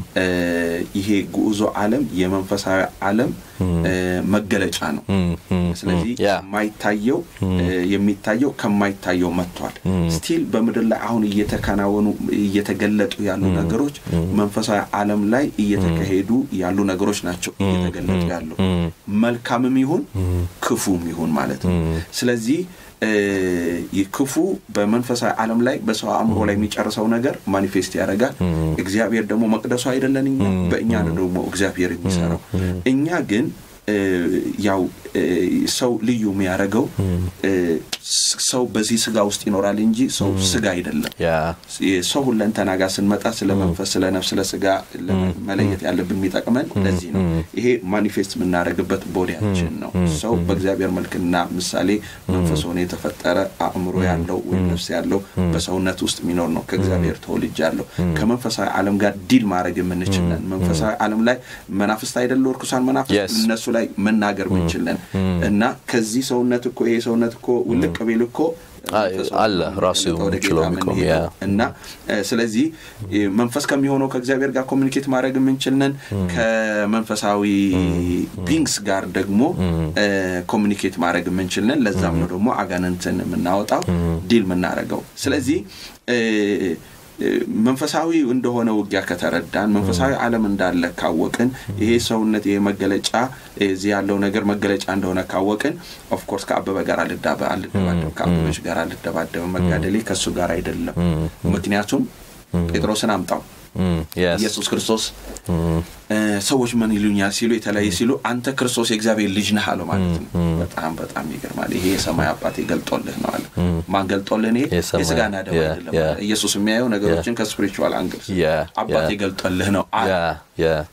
ይሄ ጉዞ ዓለም የመንፈሳዊ ዓለም መገለጫ ነው ስለዚህ የማይታየው የሚታየው ከማይታየው መጥቷል ስቲል በምድር ላይ አሁን እየተከናወኑ እየተገለጡ ያሉ ነገሮች መንፈሳዊ ዓለም ላይ እየተካሄዱ ያሉ ነገሮች ናቸው እየተገለጡ ያሉ መልካምም ይሁን ክፉም ይሁን ማለት ነው ስለዚህ ክፉ በመንፈሳዊ ዓለም ላይ በሰው አእምሮ ላይ የሚጨርሰው ነገር ማኒፌስት ያደርጋል እግዚአብሔር ደግሞ መቅደሱ አይደለን እኛ በእኛ ደግሞ እግዚአብሔር የሚሰራው እኛ ግን ያው ሰው ልዩ የሚያደርገው ሰው በዚህ ስጋ ውስጥ ይኖራል እንጂ ሰው ስጋ አይደለም ሰው ሁለንተና ጋር ስንመጣ ስለ መንፈስ ስለ ነፍስ ስለ ስጋ መለየት ያለብን የሚጠቅመን ለዚህ ነው ይሄ ማኒፌስት የምናደርግበት ቦዲያችን ነው ሰው በእግዚአብሔር መልክና ምሳሌ መንፈስ ሆነ የተፈጠረ አእምሮ ያለው ወይም ነፍስ ያለው በሰውነት ውስጥ የሚኖር ነው ከእግዚአብሔር ተወልጅ ያለው ከመንፈሳዊ ዓለም ጋር ዲል ማድረግ የምንችለን መንፈሳዊ ዓለም ላይ መናፍስት አይደለ እርኩሳን መናፍስት እነሱ ላይ መናገር ምንችለን እና ከዚህ ሰውነት እኮ ይሄ ሰውነት እኮ ውልቅ ቢል እኮ አለ ራሱ ችሎ እና ስለዚህ መንፈስ ከሚሆነው ከእግዚአብሔር ጋር ኮሚኒኬት ማድረግ የምንችልነን ከመንፈሳዊ ቢንግስ ጋር ደግሞ ኮሚኒኬት ማድረግ የምንችልነን ለዛም ነው ደግሞ አጋንንትን የምናወጣው ዲል የምናደረገው ስለዚህ መንፈሳዊ እንደሆነ ውጊያ ከተረዳን መንፈሳዊ ዓለም እንዳለ ካወቅን ይሄ ሰውነት ይሄ መገለጫ እዚህ ያለው ነገር መገለጫ እንደሆነ ካወቅን ኦፍኮርስ ከአበበ ጋር አልደባደብም ከአበበች ጋር አልደባደብም መጋደሌ ከእሱ ጋር አይደለም ምክንያቱም ጴጥሮስን አምጣው ኢየሱስ ክርስቶስ ሰዎች ምን ይሉኛል ሲሉ የተለያየ ሲሉ አንተ ክርስቶስ የእግዚአብሔር ልጅ ነህ አለው ማለት ነው በጣም በጣም ይገርማል ይሄ የሰማይ አባት ገልጦልህ ነው አለ ማን ገልጦልህ ይሄ የስጋና ደም አይደለም ኢየሱስ የሚያየው ነገሮችን ከስፒሪቹዋል አንግል አባት ገልጦልህ ነው አለ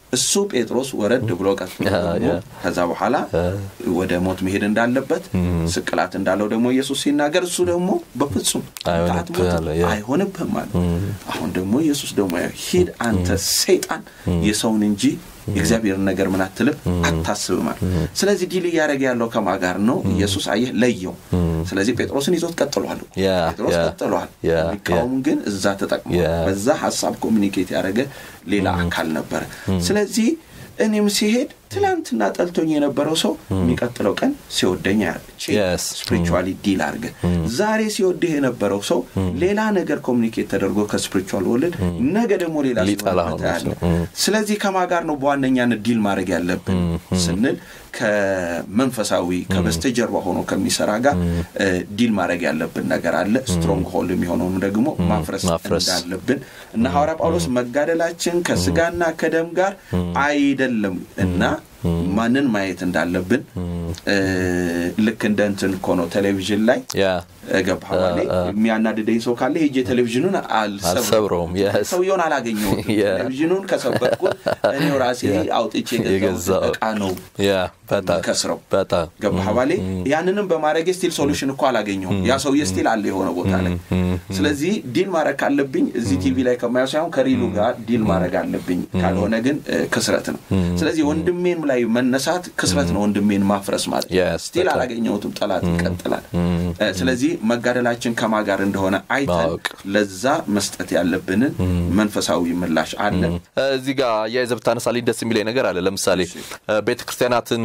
እሱ ጴጥሮስ ወረድ ብሎ ቀጥሎ ደግሞ ከዛ በኋላ ወደ ሞት መሄድ እንዳለበት ስቅላት እንዳለው ደግሞ ኢየሱስ ሲናገር እሱ ደግሞ በፍጹም አይሆንብህም አለ። አሁን ደግሞ ኢየሱስ ደግሞ ሂድ አንተ ሰይጣን የሰውን እንጂ የእግዚአብሔርን ነገር ምን አትልም አታስብም አለ። ስለዚህ ዲል እያደረገ ያለው ከማ ጋር ነው? ኢየሱስ አየህ ለየው። ስለዚህ ጴጥሮስን ይዞት ቀጥሏል። ጴጥሮስ ቀጥሏል። የሚቃወሙ ግን እዛ ተጠቅሞ በዛ ሀሳብ ኮሚኒኬት ያደረገ ሌላ አካል ነበረ። ስለዚህ እኔም ሲሄድ ትላንትና ጠልቶኝ የነበረው ሰው የሚቀጥለው ቀን ሲወደኝ ስፒሪቹዋሊ ዲል አድርገ ዛሬ ሲወድህ የነበረው ሰው ሌላ ነገር ኮሚኒኬት ተደርጎ ከስፒሪቹዋል ወልድ ነገ ደግሞ ሌላ ያለ ስለዚህ ከማ ጋር ነው በዋነኛነት ዲል ማድረግ ያለብን ስንል ከመንፈሳዊ ከበስተጀርባ ሆኖ ከሚሰራ ጋር ዲል ማድረግ ያለብን ነገር አለ። ስትሮንግ ሆልድ የሚሆነውን ደግሞ ማፍረስ እንዳለብን እና ሐዋርያ ጳውሎስ መጋደላችን ከስጋና ከደም ጋር አይደለም እና ማንን ማየት እንዳለብን ልክ እንደ እንትን እኮ ነው ቴሌቪዥን ላይ ገባህ ላይ የሚያናድደኝ ሰው ካለ ሄጄ ቴሌቪዥኑን አልሰብረውም ሰውየውን አላገኘውም ቴሌቪዥኑን ከሰበርኩት እኔው ራሴ አውጥቼ የገዛው እቃ ነው ከስረው ገባህ ባሌ ያንንም በማድረግ ስቲል ሶሉሽን እኮ አላገኘውም ያ ሰውዬ ስቲል አለ የሆነ ቦታ ላይ ስለዚህ ዲል ማድረግ ካለብኝ እዚህ ቲቪ ላይ ከማየው ሳይሆን ከሪሉ ጋር ዲል ማድረግ አለብኝ ካልሆነ ግን ክስረት ነው ስለዚህ ወንድሜን ላይ መነሳት ክስረት ነው ወንድሜን ማፍረስ ማለት ስቲል አላገኘሁትም ጠላት ይቀጥላል ስለዚህ መጋደላችን ከማ ጋር እንደሆነ አይተን ለዛ መስጠት ያለብንን መንፈሳዊ ምላሽ አለ እዚህ ጋር አያይዘህ ብታነሳልኝ ደስ የሚለኝ ነገር አለ ለምሳሌ ቤተ ክርስቲያናትን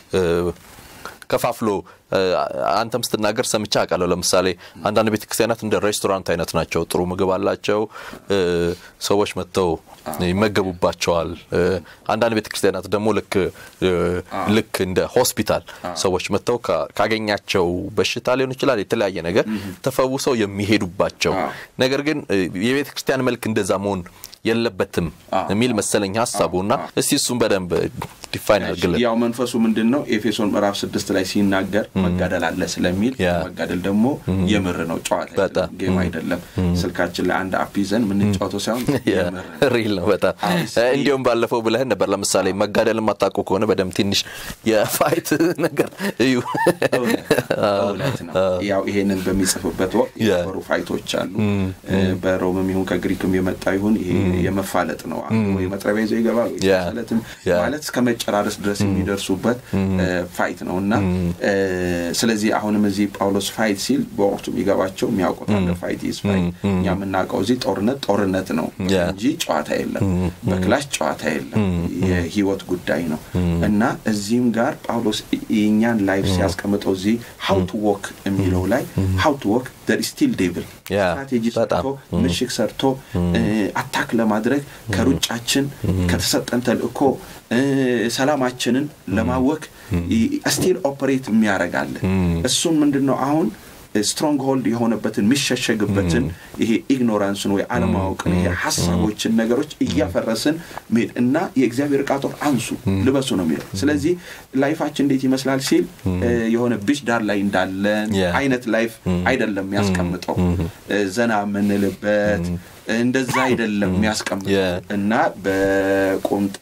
ከፋፍሎ አንተም ስትናገር ሰምቻ አውቃለሁ። ለምሳሌ አንዳንድ ቤተ ክርስቲያናት እንደ ሬስቶራንት አይነት ናቸው። ጥሩ ምግብ አላቸው። ሰዎች መጥተው ይመገቡባቸዋል። አንዳንድ ቤተ ክርስቲያናት ደግሞ ልክ ልክ እንደ ሆስፒታል ሰዎች መጥተው ካገኛቸው በሽታ ሊሆን ይችላል የተለያየ ነገር ተፈውሰው የሚሄዱባቸው ነገር ግን የቤተ ክርስቲያን መልክ እንደዛ መሆን የለበትም የሚል መሰለኝ ሀሳቡ እና እስቲ እሱም በደንብ ዲፋይን አድርግልን። ያው መንፈሱ ምንድን ነው? ኤፌሶን ምዕራፍ ስድስት ላይ ሲናገር መጋደል አለ ስለሚል መጋደል ደግሞ የምር ነው፣ ጨዋታ ጌም አይደለም። ስልካችን ላይ አንድ አፕ ይዘን የምንጫወተው ሳይሆን ሪል ነው በጣም እንዲሁም ባለፈው ብለህን ነበር። ለምሳሌ መጋደል የማታውቁ ከሆነ በደንብ ትንሽ የፋይት ነገር እዩ። እውነት ነው። ያው ይሄንን በሚጽፍበት ወቅት የነበሩ ፋይቶች አሉ። በሮምም ይሁን ከግሪክም የመጣ ይሁን ይሄ የመፋለጥ ነው። ወይ መጥረቢያ ይዘው ይገባል ማለትም ማለት እስከ መጨራረስ ድረስ የሚደርሱበት ፋይት ነው እና ስለዚህ አሁንም እዚህ ጳውሎስ ፋይት ሲል በወቅቱ የሚገባቸው የሚያውቁት አንደ ፋይት ይዝ ፋይት እኛ የምናውቀው እዚህ ጦርነት ጦርነት ነው እንጂ ጨዋታ የለም፣ በክላሽ ጨዋታ የለም፣ የህይወት ጉዳይ ነው እና እዚህም ጋር ጳውሎስ የእኛን ላይፍ ሲያስቀምጠው እዚህ ሀው ቱ ዎክ የሚለው ላይ ሀው ቱ ዎክ ደር ስቲል ዴቭል ስትራቴጂ ሰርቶ ምሽግ ሰርቶ አታክ ለማድረግ ከሩጫችን ከተሰጠን ተልእኮ ሰላማችንን ለማወክ ስቲል ኦፐሬት የሚያደርጋለ እሱን ምንድን ነው አሁን ስትሮንግ ሆልድ የሆነበትን የሚሸሸግበትን ይሄ ኢግኖራንስን ወይ አለማወቅን ይሄ ሀሳቦችን ነገሮች እያፈረስን መሄድ እና የእግዚአብሔር ቃጦር አንሱ ልበሱ ነው የሚለው ስለዚህ ላይፋችን እንዴት ይመስላል ሲል የሆነ ቢች ዳር ላይ እንዳለን አይነት ላይፍ አይደለም የሚያስቀምጠው ዘና የምንልበት እንደዛ አይደለም የሚያስቀምጠው እና በቁምጣ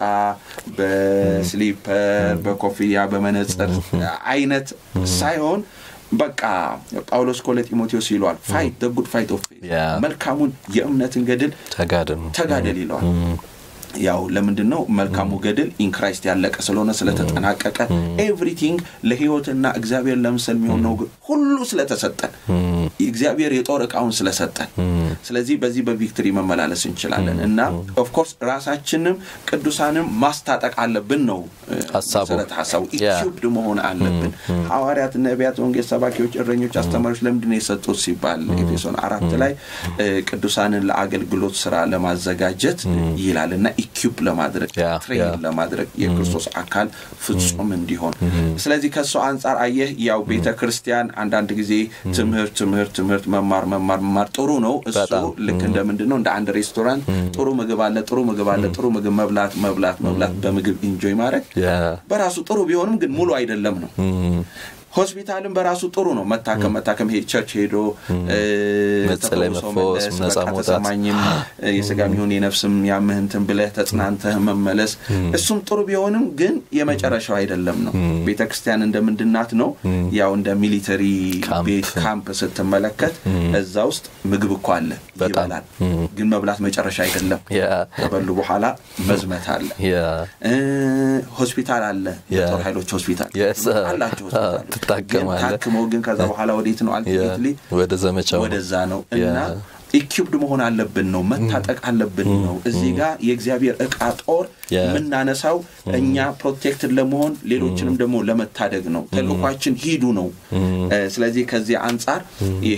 በስሊፐር በኮፍያ በመነጽር አይነት ሳይሆን በቃ ጳውሎስ ኮ ለጢሞቴዎስ ይለዋል ፋይት ጉድ ፋይት ኦፍ መልካሙን የእምነትን ገድል ተጋደል ይለዋል ያው ለምንድን ነው መልካሙ ገድል ኢንክራይስት ያለቀ ስለሆነ ስለተጠናቀቀ ኤቭሪቲንግ ለህይወትና እግዚአብሔር ለምስል የሚሆን ነው ሁሉ ስለተሰጠን እግዚአብሔር የጦር እቃውን ስለሰጠን ስለዚህ በዚህ በቪክትሪ መመላለስ እንችላለን እና ኦፍኮርስ ራሳችንም ቅዱሳንም ማስታጠቅ አለብን ነው መሰረት ሀሳቡ ኢኪዩብድ መሆን አለብን ሐዋርያት ነቢያት ወንጌል ሰባኪዎች እረኞች አስተማሪዎች ለምንድን ነው የሰጡት ሲባል ኤፌሶን አራት ላይ ቅዱሳንን ለአገልግሎት ስራ ለማዘጋጀት ይላል እና ኢኪፕ ለማድረግ ትሬን ለማድረግ የክርስቶስ አካል ፍጹም እንዲሆን ስለዚህ ከእሱ አንጻር አየህ ያው ቤተ ክርስቲያን አንዳንድ ጊዜ ትምህርት ትምህርት ትምህርት መማር መማር መማር ጥሩ ነው እሱ ልክ እንደ ምንድን ነው እንደ አንድ ሬስቶራንት ጥሩ ምግብ አለ ጥሩ ምግብ አለ ጥሩ ምግብ መብላት መብላት መብላት በምግብ ኢንጆይ ማድረግ በራሱ ጥሩ ቢሆንም ግን ሙሉ አይደለም ነው ሆስፒታልን በራሱ ጥሩ ነው። መታከም መታከም ሄ ቸርች ሄዶ መጸለይ፣ መፈወስ፣ ነጻ መውጣት ተሰማኝም የስጋም ይሁን የነፍስም ያምህ እንትን ብለህ ተጽናንተህ መመለስ እሱም ጥሩ ቢሆንም ግን የመጨረሻው አይደለም ነው። ቤተ ክርስቲያን እንደምንድናት ነው ያው እንደ ሚሊተሪ ቤት ካምፕ ስትመለከት እዛ ውስጥ ምግብ እኮ አለ ይበላል። ግን መብላት መጨረሻ አይደለም። ከበሉ በኋላ መዝመት አለ። ሆስፒታል አለ። የጦር ኃይሎች ሆስፒታል አላቸው። ትታከማለህ። ታክመው ግን ከዛ በኋላ ወዴት ነው አልቲሜትሊ ወደ ዘመቻ ወደዛ ነው እና ኢኪፕድ መሆን አለብን ነው መታጠቅ አለብን ነው። እዚህ ጋር የእግዚአብሔር እቃ ጦር የምናነሳው እኛ ፕሮቴክትድ ለመሆን ሌሎችንም ደግሞ ለመታደግ ነው። ተልእኳችን ሂዱ ነው። ስለዚህ ከዚህ አንጻር ይሄ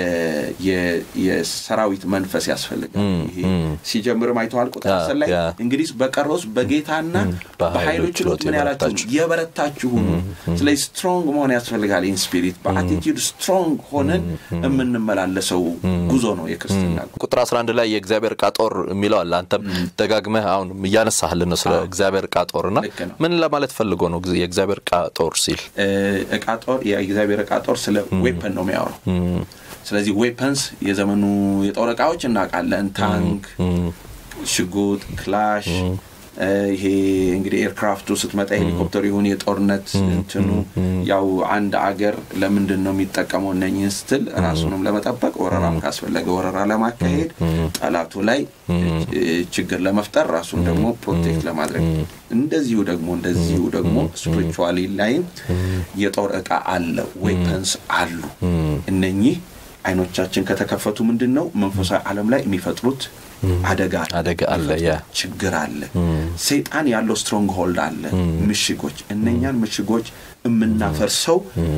የሰራዊት መንፈስ ያስፈልጋል። ይሄ ሲጀምርም አይተዋል። ቁጥር አስር ላይ እንግዲህ በቀረውስ በጌታና በኃይሎች ችሎት ምን ያላችሁ የበረታችሁ ሁኑ። ስለዚህ ስትሮንግ መሆን ያስፈልጋል። ኢን ስፒሪት በአቲቲዩድ ስትሮንግ ሆነን የምንመላለሰው ጉዞ ነው የክርስትና ቁጥር 11 ላይ የእግዚአብሔር ዕቃ ጦር የሚለው አለ። አንተም ደጋግመህ አሁን እያነሳህልን ነው ስለ እግዚአብሔር ዕቃ ጦር እና ምን ለማለት ፈልጎ ነው የእግዚአብሔር ዕቃ ጦር ሲል? ዕቃ ጦር የእግዚአብሔር ዕቃ ጦር ስለ ዌፐን ነው የሚያወራው። ስለዚህ ዌፐንስ የዘመኑ የጦር ዕቃዎች እናውቃለን። ታንክ፣ ሽጉጥ፣ ክላሽ ይሄ እንግዲህ ኤርክራፍቱ ስትመጣ ሄሊኮፕተሩ ይሁን የጦርነት እንትኑ ያው አንድ አገር ለምንድን ነው የሚጠቀመው እነኝህን ስትል ራሱንም ለመጠበቅ ወረራም ካስፈለገ ወረራ ለማካሄድ ጠላቱ ላይ ችግር ለመፍጠር ራሱን ደግሞ ፕሮቴክት ለማድረግ እንደዚሁ ደግሞ እንደዚሁ ደግሞ ስፒሪቹዋሊ ላይም የጦር ዕቃ አለ ዌፐንስ አሉ እነኚህ አይኖቻችን ከተከፈቱ ምንድን ነው መንፈሳዊ ዓለም ላይ የሚፈጥሩት አደጋ አደጋ አለ፣ ችግር አለ። ሰይጣን ያለው ስትሮንግ ሆልድ አለ፣ ምሽጎች። እነኛን ምሽጎች የምናፈርሰው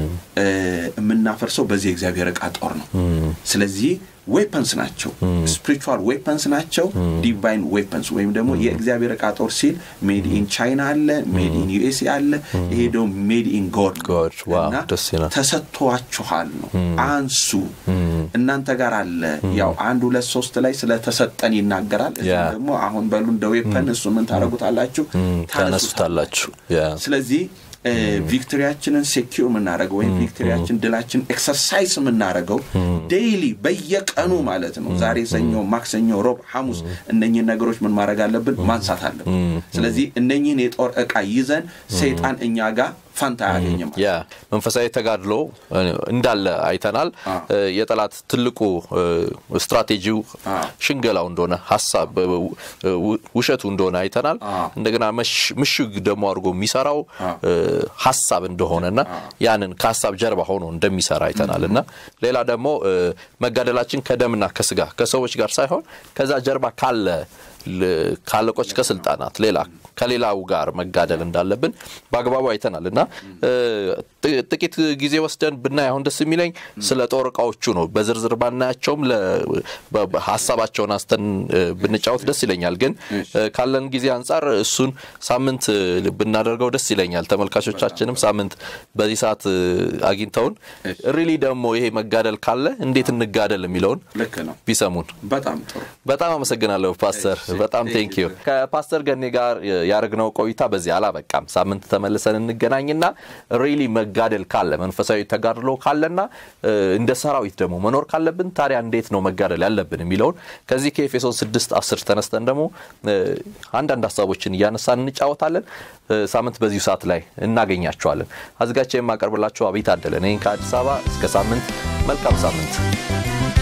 የምናፈርሰው በዚህ የእግዚአብሔር ዕቃ ጦር ነው። ስለዚህ ዌፐንስ ናቸው፣ ስፒሪቹዋል ዌፐንስ ናቸው። ዲቫይን ዌፐንስ ወይም ደግሞ የእግዚአብሔር ዕቃ ጦር ሲል ሜድ ኢን ቻይና አለ፣ ሜድ ኢን ዩኤስኤ አለ። ይሄ ደግሞ ሜድ ኢን ጎድ እና ተሰጥቷችኋል ነው። አንሱ እናንተ ጋር አለ። ያው አንድ ሁለት ሶስት ላይ ስለተሰጠን ይናገራል። እዚህ ደግሞ አሁን በሉ እንደ ዌፐን እሱ ምን ታደረጉታላችሁ? ታነሱታላችሁ። ስለዚህ ቪክቶሪያችንን ሴኪር የምናደርገው ወይም ቪክቶሪያችን ድላችን ኤክሰርሳይዝ የምናደርገው ዴይሊ በየቀኑ ማለት ነው። ዛሬ ሰኞ፣ ማክሰኞ፣ ሮብ፣ ሐሙስ እነኝህን ነገሮች ምን ማድረግ አለብን? ማንሳት አለብን። ስለዚህ እነኝህን የጦር ዕቃ ይዘን ሰይጣን እኛ ጋር ፈንታ አያገኝም። ያ መንፈሳዊ ተጋድሎ እንዳለ አይተናል። የጠላት ትልቁ ስትራቴጂው ሽንገላው እንደሆነ ሀሳብ ውሸቱ እንደሆነ አይተናል። እንደገና ምሽግ ደግሞ አድርጎ የሚሰራው ሀሳብ እንደሆነና ያንን ከሀሳብ ጀርባ ሆኖ እንደሚሰራ አይተናል እና ሌላ ደግሞ መጋደላችን ከደምና ከስጋ ከሰዎች ጋር ሳይሆን ከዛ ጀርባ ካለ ካለቆች ከስልጣናት ሌላ ከሌላው ጋር መጋደል እንዳለብን በአግባቡ አይተናል እና ጥቂት ጊዜ ወስደን ብናይ አሁን ደስ የሚለኝ ስለ ጦር እቃዎቹ ነው። በዝርዝር ባናያቸውም ሀሳባቸውን አስተን ብንጫወት ደስ ይለኛል። ግን ካለን ጊዜ አንጻር እሱን ሳምንት ብናደርገው ደስ ይለኛል። ተመልካቾቻችንም ሳምንት በዚህ ሰዓት አግኝተውን ሪሊ ደግሞ ይሄ መጋደል ካለ እንዴት እንጋደል የሚለውን ቢሰሙን በጣም ጥሩ። በጣም አመሰግናለሁ ፓስተር። በጣም ቴንክ ዩ። ከፓስተር ገኔ ጋር ያደረግነው ቆይታ በዚህ አላበቃም። ሳምንት ተመልሰን እንገናኝና ሪሊ መጋደል ካለ መንፈሳዊ ተጋድሎ ካለና እንደ ሰራዊት ደግሞ መኖር ካለብን ታዲያ እንዴት ነው መጋደል ያለብን የሚለውን ከዚህ ከኤፌሶን 6 10 ተነስተን ደግሞ አንዳንድ ሀሳቦችን እያነሳን እንጫወታለን። ሳምንት በዚሁ ሰዓት ላይ እናገኛቸዋለን። አዘጋጅቼ የማቀርብላችሁ አቤት አደለ ነኝ ከአዲስ አበባ። እስከ ሳምንት መልካም ሳምንት